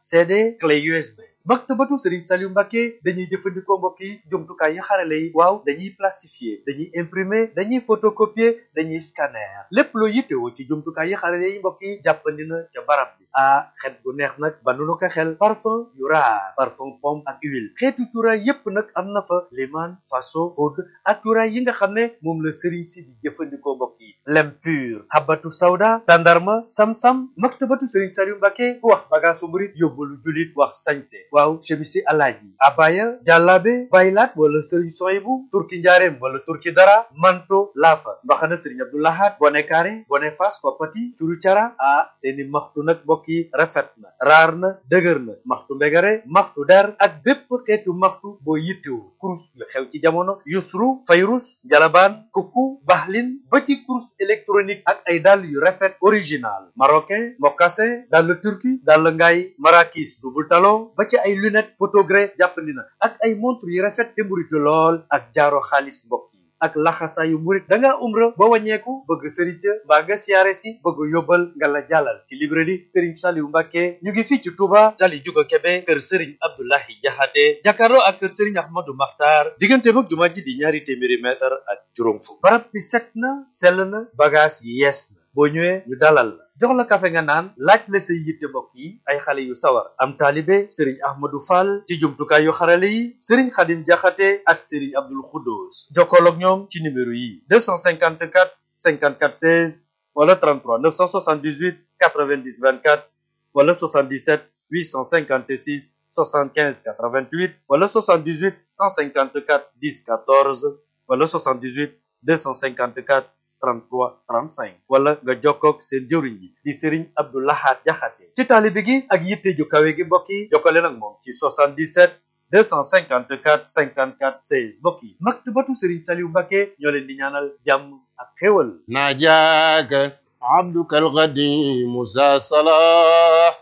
CD clé USB. maktabatu Serigne Saliou Mbacké dañuy jëfandikoo mbokk yi jumtukaay yi xarale yi waaw dañuy plastifier dañuy imprimer dañuy photocopier dañuy scanner lépp loo yittewoo ci jumtukaay yi xarale yi mbokk yi jàppandi na ca barab bi ah xet gu neex nag banu nu ko xel parfum yu raar parfum pomme ak huile xeetu cuuraay yépp nag am na fa liman faso oud ak cuuraay yi nga xam ne moom la Serigne si di jëfandikoo mbokk yi lem pur habatu sawda tandarma sam-sam maktabatu Serigne Saliou Mbacké ku wax bagaasu murit yóbbalu julit wax sañse waaw chemisi alaaji abaya jàllaabe baylaat wala sëriñ soyibu turki njaareem wala turki dara manto laafa mbaxana sëriñ abdoulahat bone kaare bone fas koppati curu cara ah seeni maxtu nag mbokk yi rafet na raar na dëgër na maxtu mbegare maxtu der ak bépp xeetu maxtu boo yittewu kurus yu xew ci jamono yusru fayrus jalabaan kukku baxlin ba ci kurus électronique ak ay dàll yu rafet original marocain mocassin dàll turki dàll ngaay marakis double talon ba ci ay lunette photogré jàppandi na ak ay montre yu rafet te mburitu lool ak jaaro xaalis mbokk yi ak laxasaayu murit da ngaa umra ba wàññeeku bëgg sëriñ ca mbaa nga siyaare si bëgg yóbbal nga la jàllal ci librairie Serigne Saliou Mbacké ñu ngi fii ci Touba tali juga Kebe kër Serigne Abdoulahi Jaxate jàkkaarloo ak kër Serigne Ahmadou Makhtar diggante mag jumaa ji di ñaari téeméeri mètre ak juróom fukk barab bi set na sell na bagage yi yees na boo ñëwee ñu dalal la jox la kafe nga naan laaj la say yitte mbokk yi ay xale yu sawar am taalibe sëriñ ahmadou fall ci jumtukaay yu xarale yi sëriñ xadim jaxate ak sëriñ abdul xuddoos jokkool ak ñoom ci numéro yi 254 54 16 wala 33 978 90 24 wala 77 856 75 88 wala 78 154 10 14 wala 78 254 33 35 wala nga jokkoog seen jëwriñ bi di Serigne Abdou Lahad Jaxate ci taalibe gi ak yitte ju kawe gi mbokk yi jokkale nag moom ci 77 254 54 16 mbokk yi maktabatu Serigne Saliou Mbacké ñoo leen di ñaanal jàmm ak xéwal ناجاك عبدك القديم ذا صلاح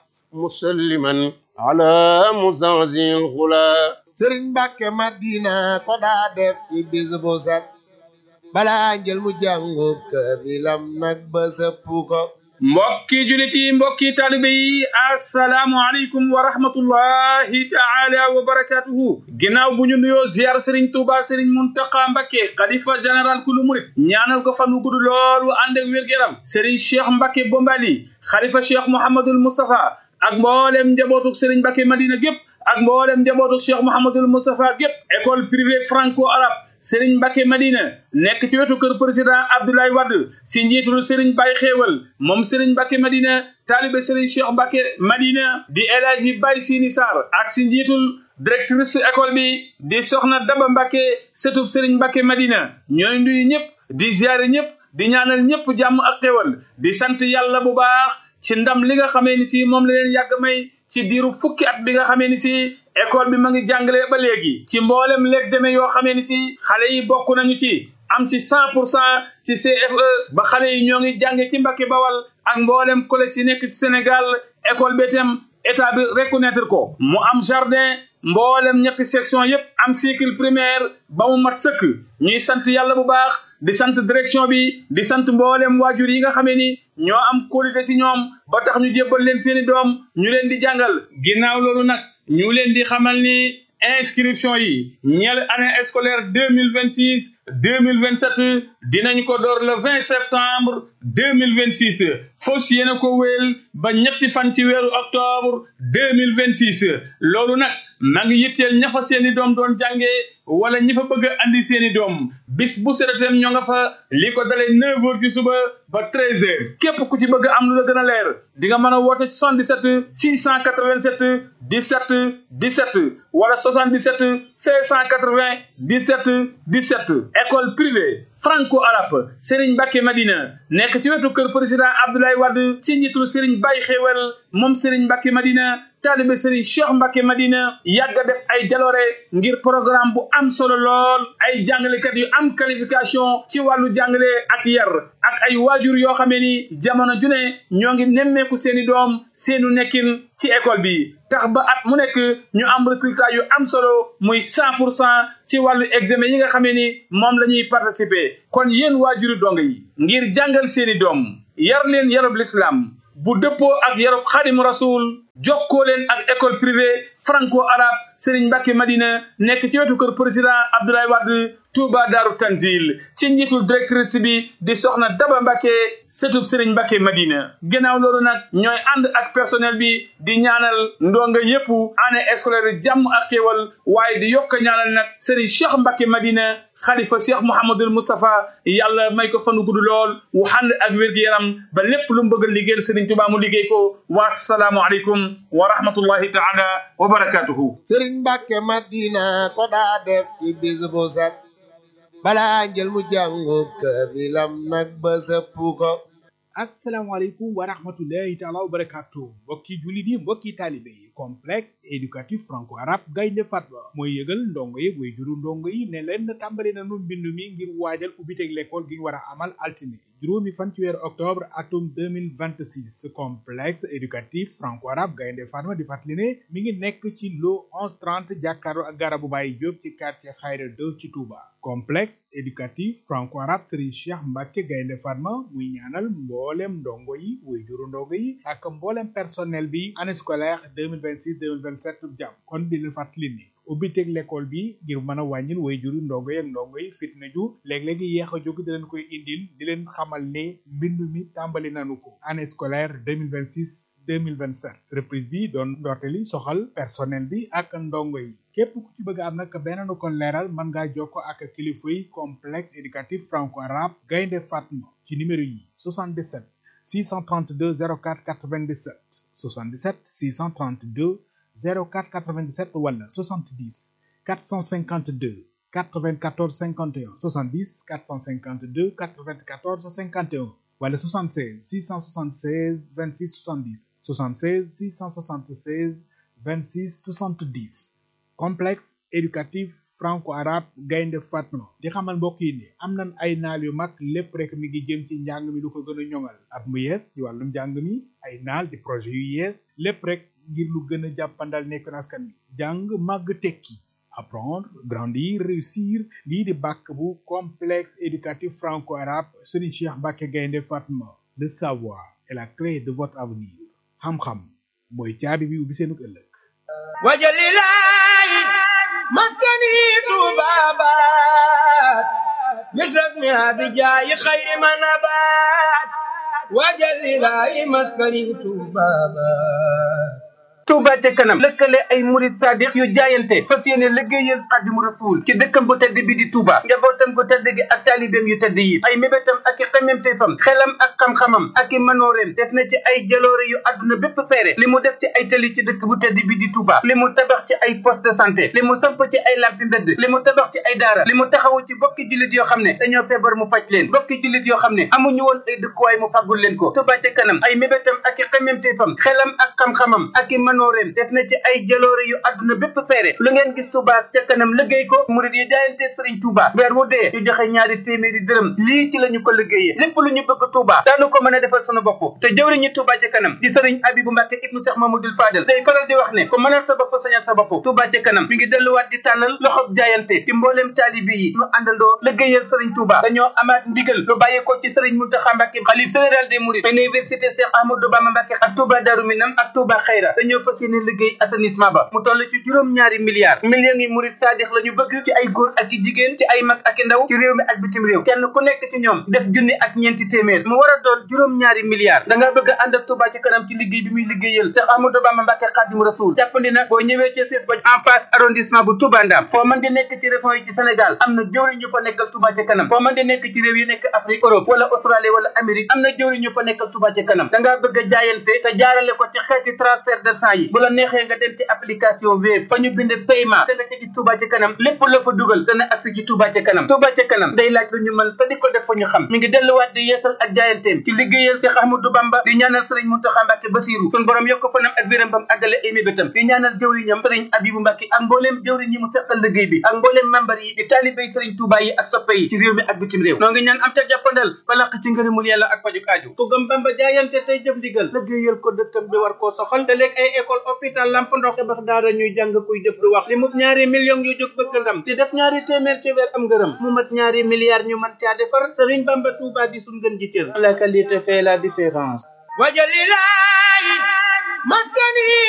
مسلما على مزازي الغلا sëriñ Mbàkke Madina ko daa def ci bis bu set balaa njël mu jàngu kaamilam nag ba sëpp ko mbokki julit yi mbokki taalibe yi asalaamu aleykum wa rahmatullahi taala wa barakatuhu ginnaaw bu ñu nuyoo ziar sëriñ tuuba sëriñ muntaqa mbakke xalifa général kulu murit ñaanal ko fan wu gudd lool wu ànd ak wér-gu-yaram sëriñ cheikh mbakke bombali xalifa cheikh mouhamadul moustapha ak mboolem njabootuk sëriñ mbakke madina gépp ak mboolem njabootuk cheikh mouhamadul moustapha gépp école privée franco arabe Serigne Mbacke Madina nekk ci wetu kër président Abdoulaye Wade si njiitul Serigne Baye Xéewal moom Serigne Mbacke Madina taalibe Serigne Cheikh Mbacke Madina di El Hadji Baye Sini Sarr ak si njiitul directrice école bi di Soxna Daba Mbacke sëtub Serigne Mbacke Madina ñooy nuyu ñëpp di ziare ñëpp di ñaanal ñëpp jàmm ak xéewal di sant yàlla bu baax ci ndam li nga xamee ni si moom la leen yàgg may ci diiru fukki at bi nga xamee ni si école bi ma ngi jàngale ba léegi ci mboolem l'examen yoo xamee ni si xale yi bokk nañu ci am ci cent pour cent ci CFE ba xale yi ñoo ngi jànge ci Mbàkke Bawal ak mboolem collège yi nekk ci Sénégal école bi itam état bi reconnaître ko mu am jardin mboolem ñetti section yépp am cycle primaire ba mu mat sëkk ñuy sant yàlla bu baax di sant direction bi di sant mboolem waajur yi nga xamee ni ñoo am qualité ci ñoom ba tax ñu jébbal leen seeni doom ñu leen di jàngal ginnaaw loolu nag ñu leen di xamal ni inscription yi ñeel année scolaire deux mille vingt six deux mille vingt sept dinañ ko door le vingt septembre deux mille vingt six fos yéena ko wéel ba ñetti fan ci weeru octobre deux mille vingt six loolu nag maa ngi yitteel ña fa seeni doom doon jàngee wala ñi fa bëgg a andi seeni doom bis bu seetem ñoo nga fa li ko dalee neuf heures ci suba ba treize heures képp ku ci bëgg am lu la gën a leer di nga mën a woote ci 77 687 17 17 wala 77 680 17 17 école privée franco arabe Serigne Mbacke Madina nekk ci wetu kër président Abdoulaye Wade ci njiitul Serigne Baye Xewel moom Serigne Mbacke Madina taalibe Serigne Cheikh Mbacke Madina yàgg a def ay jaloore ngir programme bu am solo lool ay jàngalekat yu am qualification ci wàllu jàngale ak yar ak ay waajur yoo xamee ni jamono ju ne ñoo ngi nemmeeku seeni doom seenu nekkin ci école bi tax ba at mu nekk ñu am résultat yu am solo muy cent pour cent ci wàllu examen yi nga xamee ni moom la ñuy participer kon yéen waajuri dong yi ngir jàngal seeni doom yar leen yarub l'islam bu dëppoo ak yarub xaadimu rasul jokkoo leen ak école privée franco arabe Serigne Mbacke Madina nekk ci wetu kër président Abdoulaye Wade Touba Daaru Tanzil ci njiitul directrice bi di soxna Daba Mbacke sëtub Serigne Mbacke Madina gannaaw loolu nag ñooy ànd ak personnel bi di ñaanal ndonga yépp année scolaire jàmm ak xéewal waaye di yokk ñaanal nag Serigne Cheikh Mbacke Madina xalifa Cheikh Mouhamadul Moustapha yàlla may ko fanu gudd lool wu ànd ak wér-gu-yaram ba lépp lu mu bëgg a liggéeyal Serigne Touba mu liggéey ko wa salaamu aleykum wa rahmatullahi taala wa barakatuhu sëriñ Mbàkke Madina ko daa def ci bis bu set balaa njël mu jàngub kaamilam nag ba sëpp ko asalaamaaleykum wa rahmatullahi taala wa barakatu mbokki jullit yi mbokki taalibe yi complexe éducatif franco arabe gaynde fatba mooy yëgal ndongo yi way juru ndongo yi ne leen tàmbali nanu mbind mi ngir waajal ubbiteg l'école gi ñu war a amal altine juróomi fan ci weeru octobre atum 2026 complexe éducatif franco arabe gaynde fatma di fàttali ne mi ngi nekk ci lo 1130 jàkkaarloo ak garabu Baye Diop ci quartier Xayra 2 ci Touba complexe éducatif franco arabe Serigne Cheikh Mbacke gaynde fatma muy ñaanal mboolem ndongo yi way juru ndongo yi ak mboolem personnel bi année scolaire 2026 2027 jàmm kon di leen fàttali ni ubbiteg l'école bi ngir mën a wàññil way juru ndongo yi ak ndongo yi fitna ju léeg-léegi yéex a jóg di leen koy indil di leen xamal ne mbindu mi tàmbali nanu ko année scolaire 2026 2027 reprise bi doon ndorteli soxal personnel bi ak ndongo yi képp ku ci bëgg am nag beneen kon leeral mën ngaa jokko ak kilifa yi complexe éducatif franco arabe gaynde fatma ci numéro yi 77 632 04 97 77 632 04 97 wala 70 452 94 51 70 452 94 51 wala 76 676 26 70 76 676 26 70 complexe éducatif franco-arabe gaynde fatma di xamal mbokk yi ne am nañ ay naal yu mag lépp rek mi ngi jëm ci njàng mi lu ko gën a ñoŋal at mu yees ci wàllum njàng mi ay naal di projet yu yees lépp rek ngir lu gën a jàppandal nekk askan wi jàng màgg tekki apprendre grandir réussir lii di bàkk bu complexe éducatif franco-arabe Serigne Cheikh Mbacke gaynde fatma le savoir est la clé de votre avenir xam-xam mooy caabi bi ubbi seenu ëllëg wajalilaay maskani tubabat misrak mi abijaayi xayri manabat wajalilaay maskani tubabat Touba ca kanam lëkkale ay murid sadiq yu jaayante fas yéene liggéeyal xadimu rasul ci dëkkam bu tedd bi di Touba njabootam gu tedd gi ak taalibeem yu tedd yi ay mébétam ak i xememteefam xelam ak xam-xamam ak i manooreem def na ci ay jaloore yu àdduna bépp seere li mu def ci ay tëli ci dëkk bu tedd bi di Touba li mu tabax ci ay poste de santé li mu samp ci ay lampi mbedd li mu tabax ci ay daara li mu taxawu ci bokki jullit yoo xam ne dañoo feebar mu faj leen bokki jullit yoo xam ne amuñu woon ay dëkkuwaay mu faggul leen ko Touba ca kanam ay mébétam ak i xememteefam xelam ak xam-xamam ak i manooreem def na ci ay jaloore yu àdduna bépp seere lu ngeen gis Touba ca kanam liggéey ko murid yi jaayante Sëriñ Touba weer wu dee ñu joxe ñaari téeméeri dërëm lii ci la ñu ko liggéeyee lépp lu ñu bëgg Touba daanu ko mën a defal sunu bopp te jëwriñu Touba ca kanam di Sëriñ Abibu Mbàkke ibnu Cheikh Mamadou Fadel day faral di wax ne ko mënal sa bopp sañal sa bopp Touba ca kanam mi ngi delluwaat di tàllal loxob jaayante ci mbooleem taalibi yi ñu àndandoo liggéeyal Sëriñ Touba dañoo amaat ndigal lu bàyyi ko ci Sëriñ Muntaxa Mbàkke xalif général des mourides université Cheikh Ahmadou Bamba Mbàkke ak Touba Darou Minam ak Touba Xayra dañoo fas yéene liggéey assainissement ba mu toll ci juróom-ñaari milliards millions yi murid saadix la ñu bëgg ci ay góor ak i jigéen ci ay mag ak i ndaw ci réew mi ak bitim réew kenn ku nekk ci ñoom def junni ak ñeenti téeméer mu war a doon juróom-ñaari milliards da nga bëgg a ànd ak Touba ci kanam ci liggéey bi muy liggéeyal Cheikh Ahmadou Bamba Mbacke Khadim Rasoul jàppandi na boo ñëwee ci siis ba en face arrondissement bu Touba Ndam foo mën di nekk ci région yi ci Sénégal am na jëwriñ ñu fa nekkal Touba ci kanam foo mën di nekk ci réew yi nekk Afrique Europe wala Australie wala Amérique am na jëwriñ ñu fa nekkal Touba ci kanam da ngaa bëgg a jaayante te jaarale ko ci xeeti transfert de sang yi bu la neexee nga dem ci application Wave fa ñu bind paiement da nga ca gis Touba ci kanam lépp la fa dugal dana agsi ci Touba ci kanam Touba ci kanam day laaj lu ñu mën te di ko def fa ñu xam mi ngi delluwaat di yeesal ak jaayanteem ci liggéeyal Cheikh Ahmadou Bamba di ñaanal Serigne Mountakha Mbacké Bassirou sun borom yokk fanam ak wéram bam àggale ay mébétam di ñaanal jëwriñam Serigne Abibou Mbacké ak mbooleem jëwriñ yi mu seqal liggéey bi ak mbooleem membar yi di taalibéy Serigne Touba yi ak soppe yi ci réew mi ak bitim réew noo ngi ñaan am ca jàppandal ba laq ci ngërëmul yàlla ak pajuk aaju ku gëm Bamba jaayante tey jëf ndigal liggéeyal ko dëkkam bi war koo soxal te léegi ay école hôpital lamp ndox tabax daara ñuy jàng kuy jëf du wax li mu ñaari millions yu jóg bëgg ndam di def ñaari téeméer ci weer am ngërëm mu mat ñaari milliards ñu mën caa defar Serigne Bamba Touba di suñ gën ji cër la qualité fait la différence wajalilaay maskani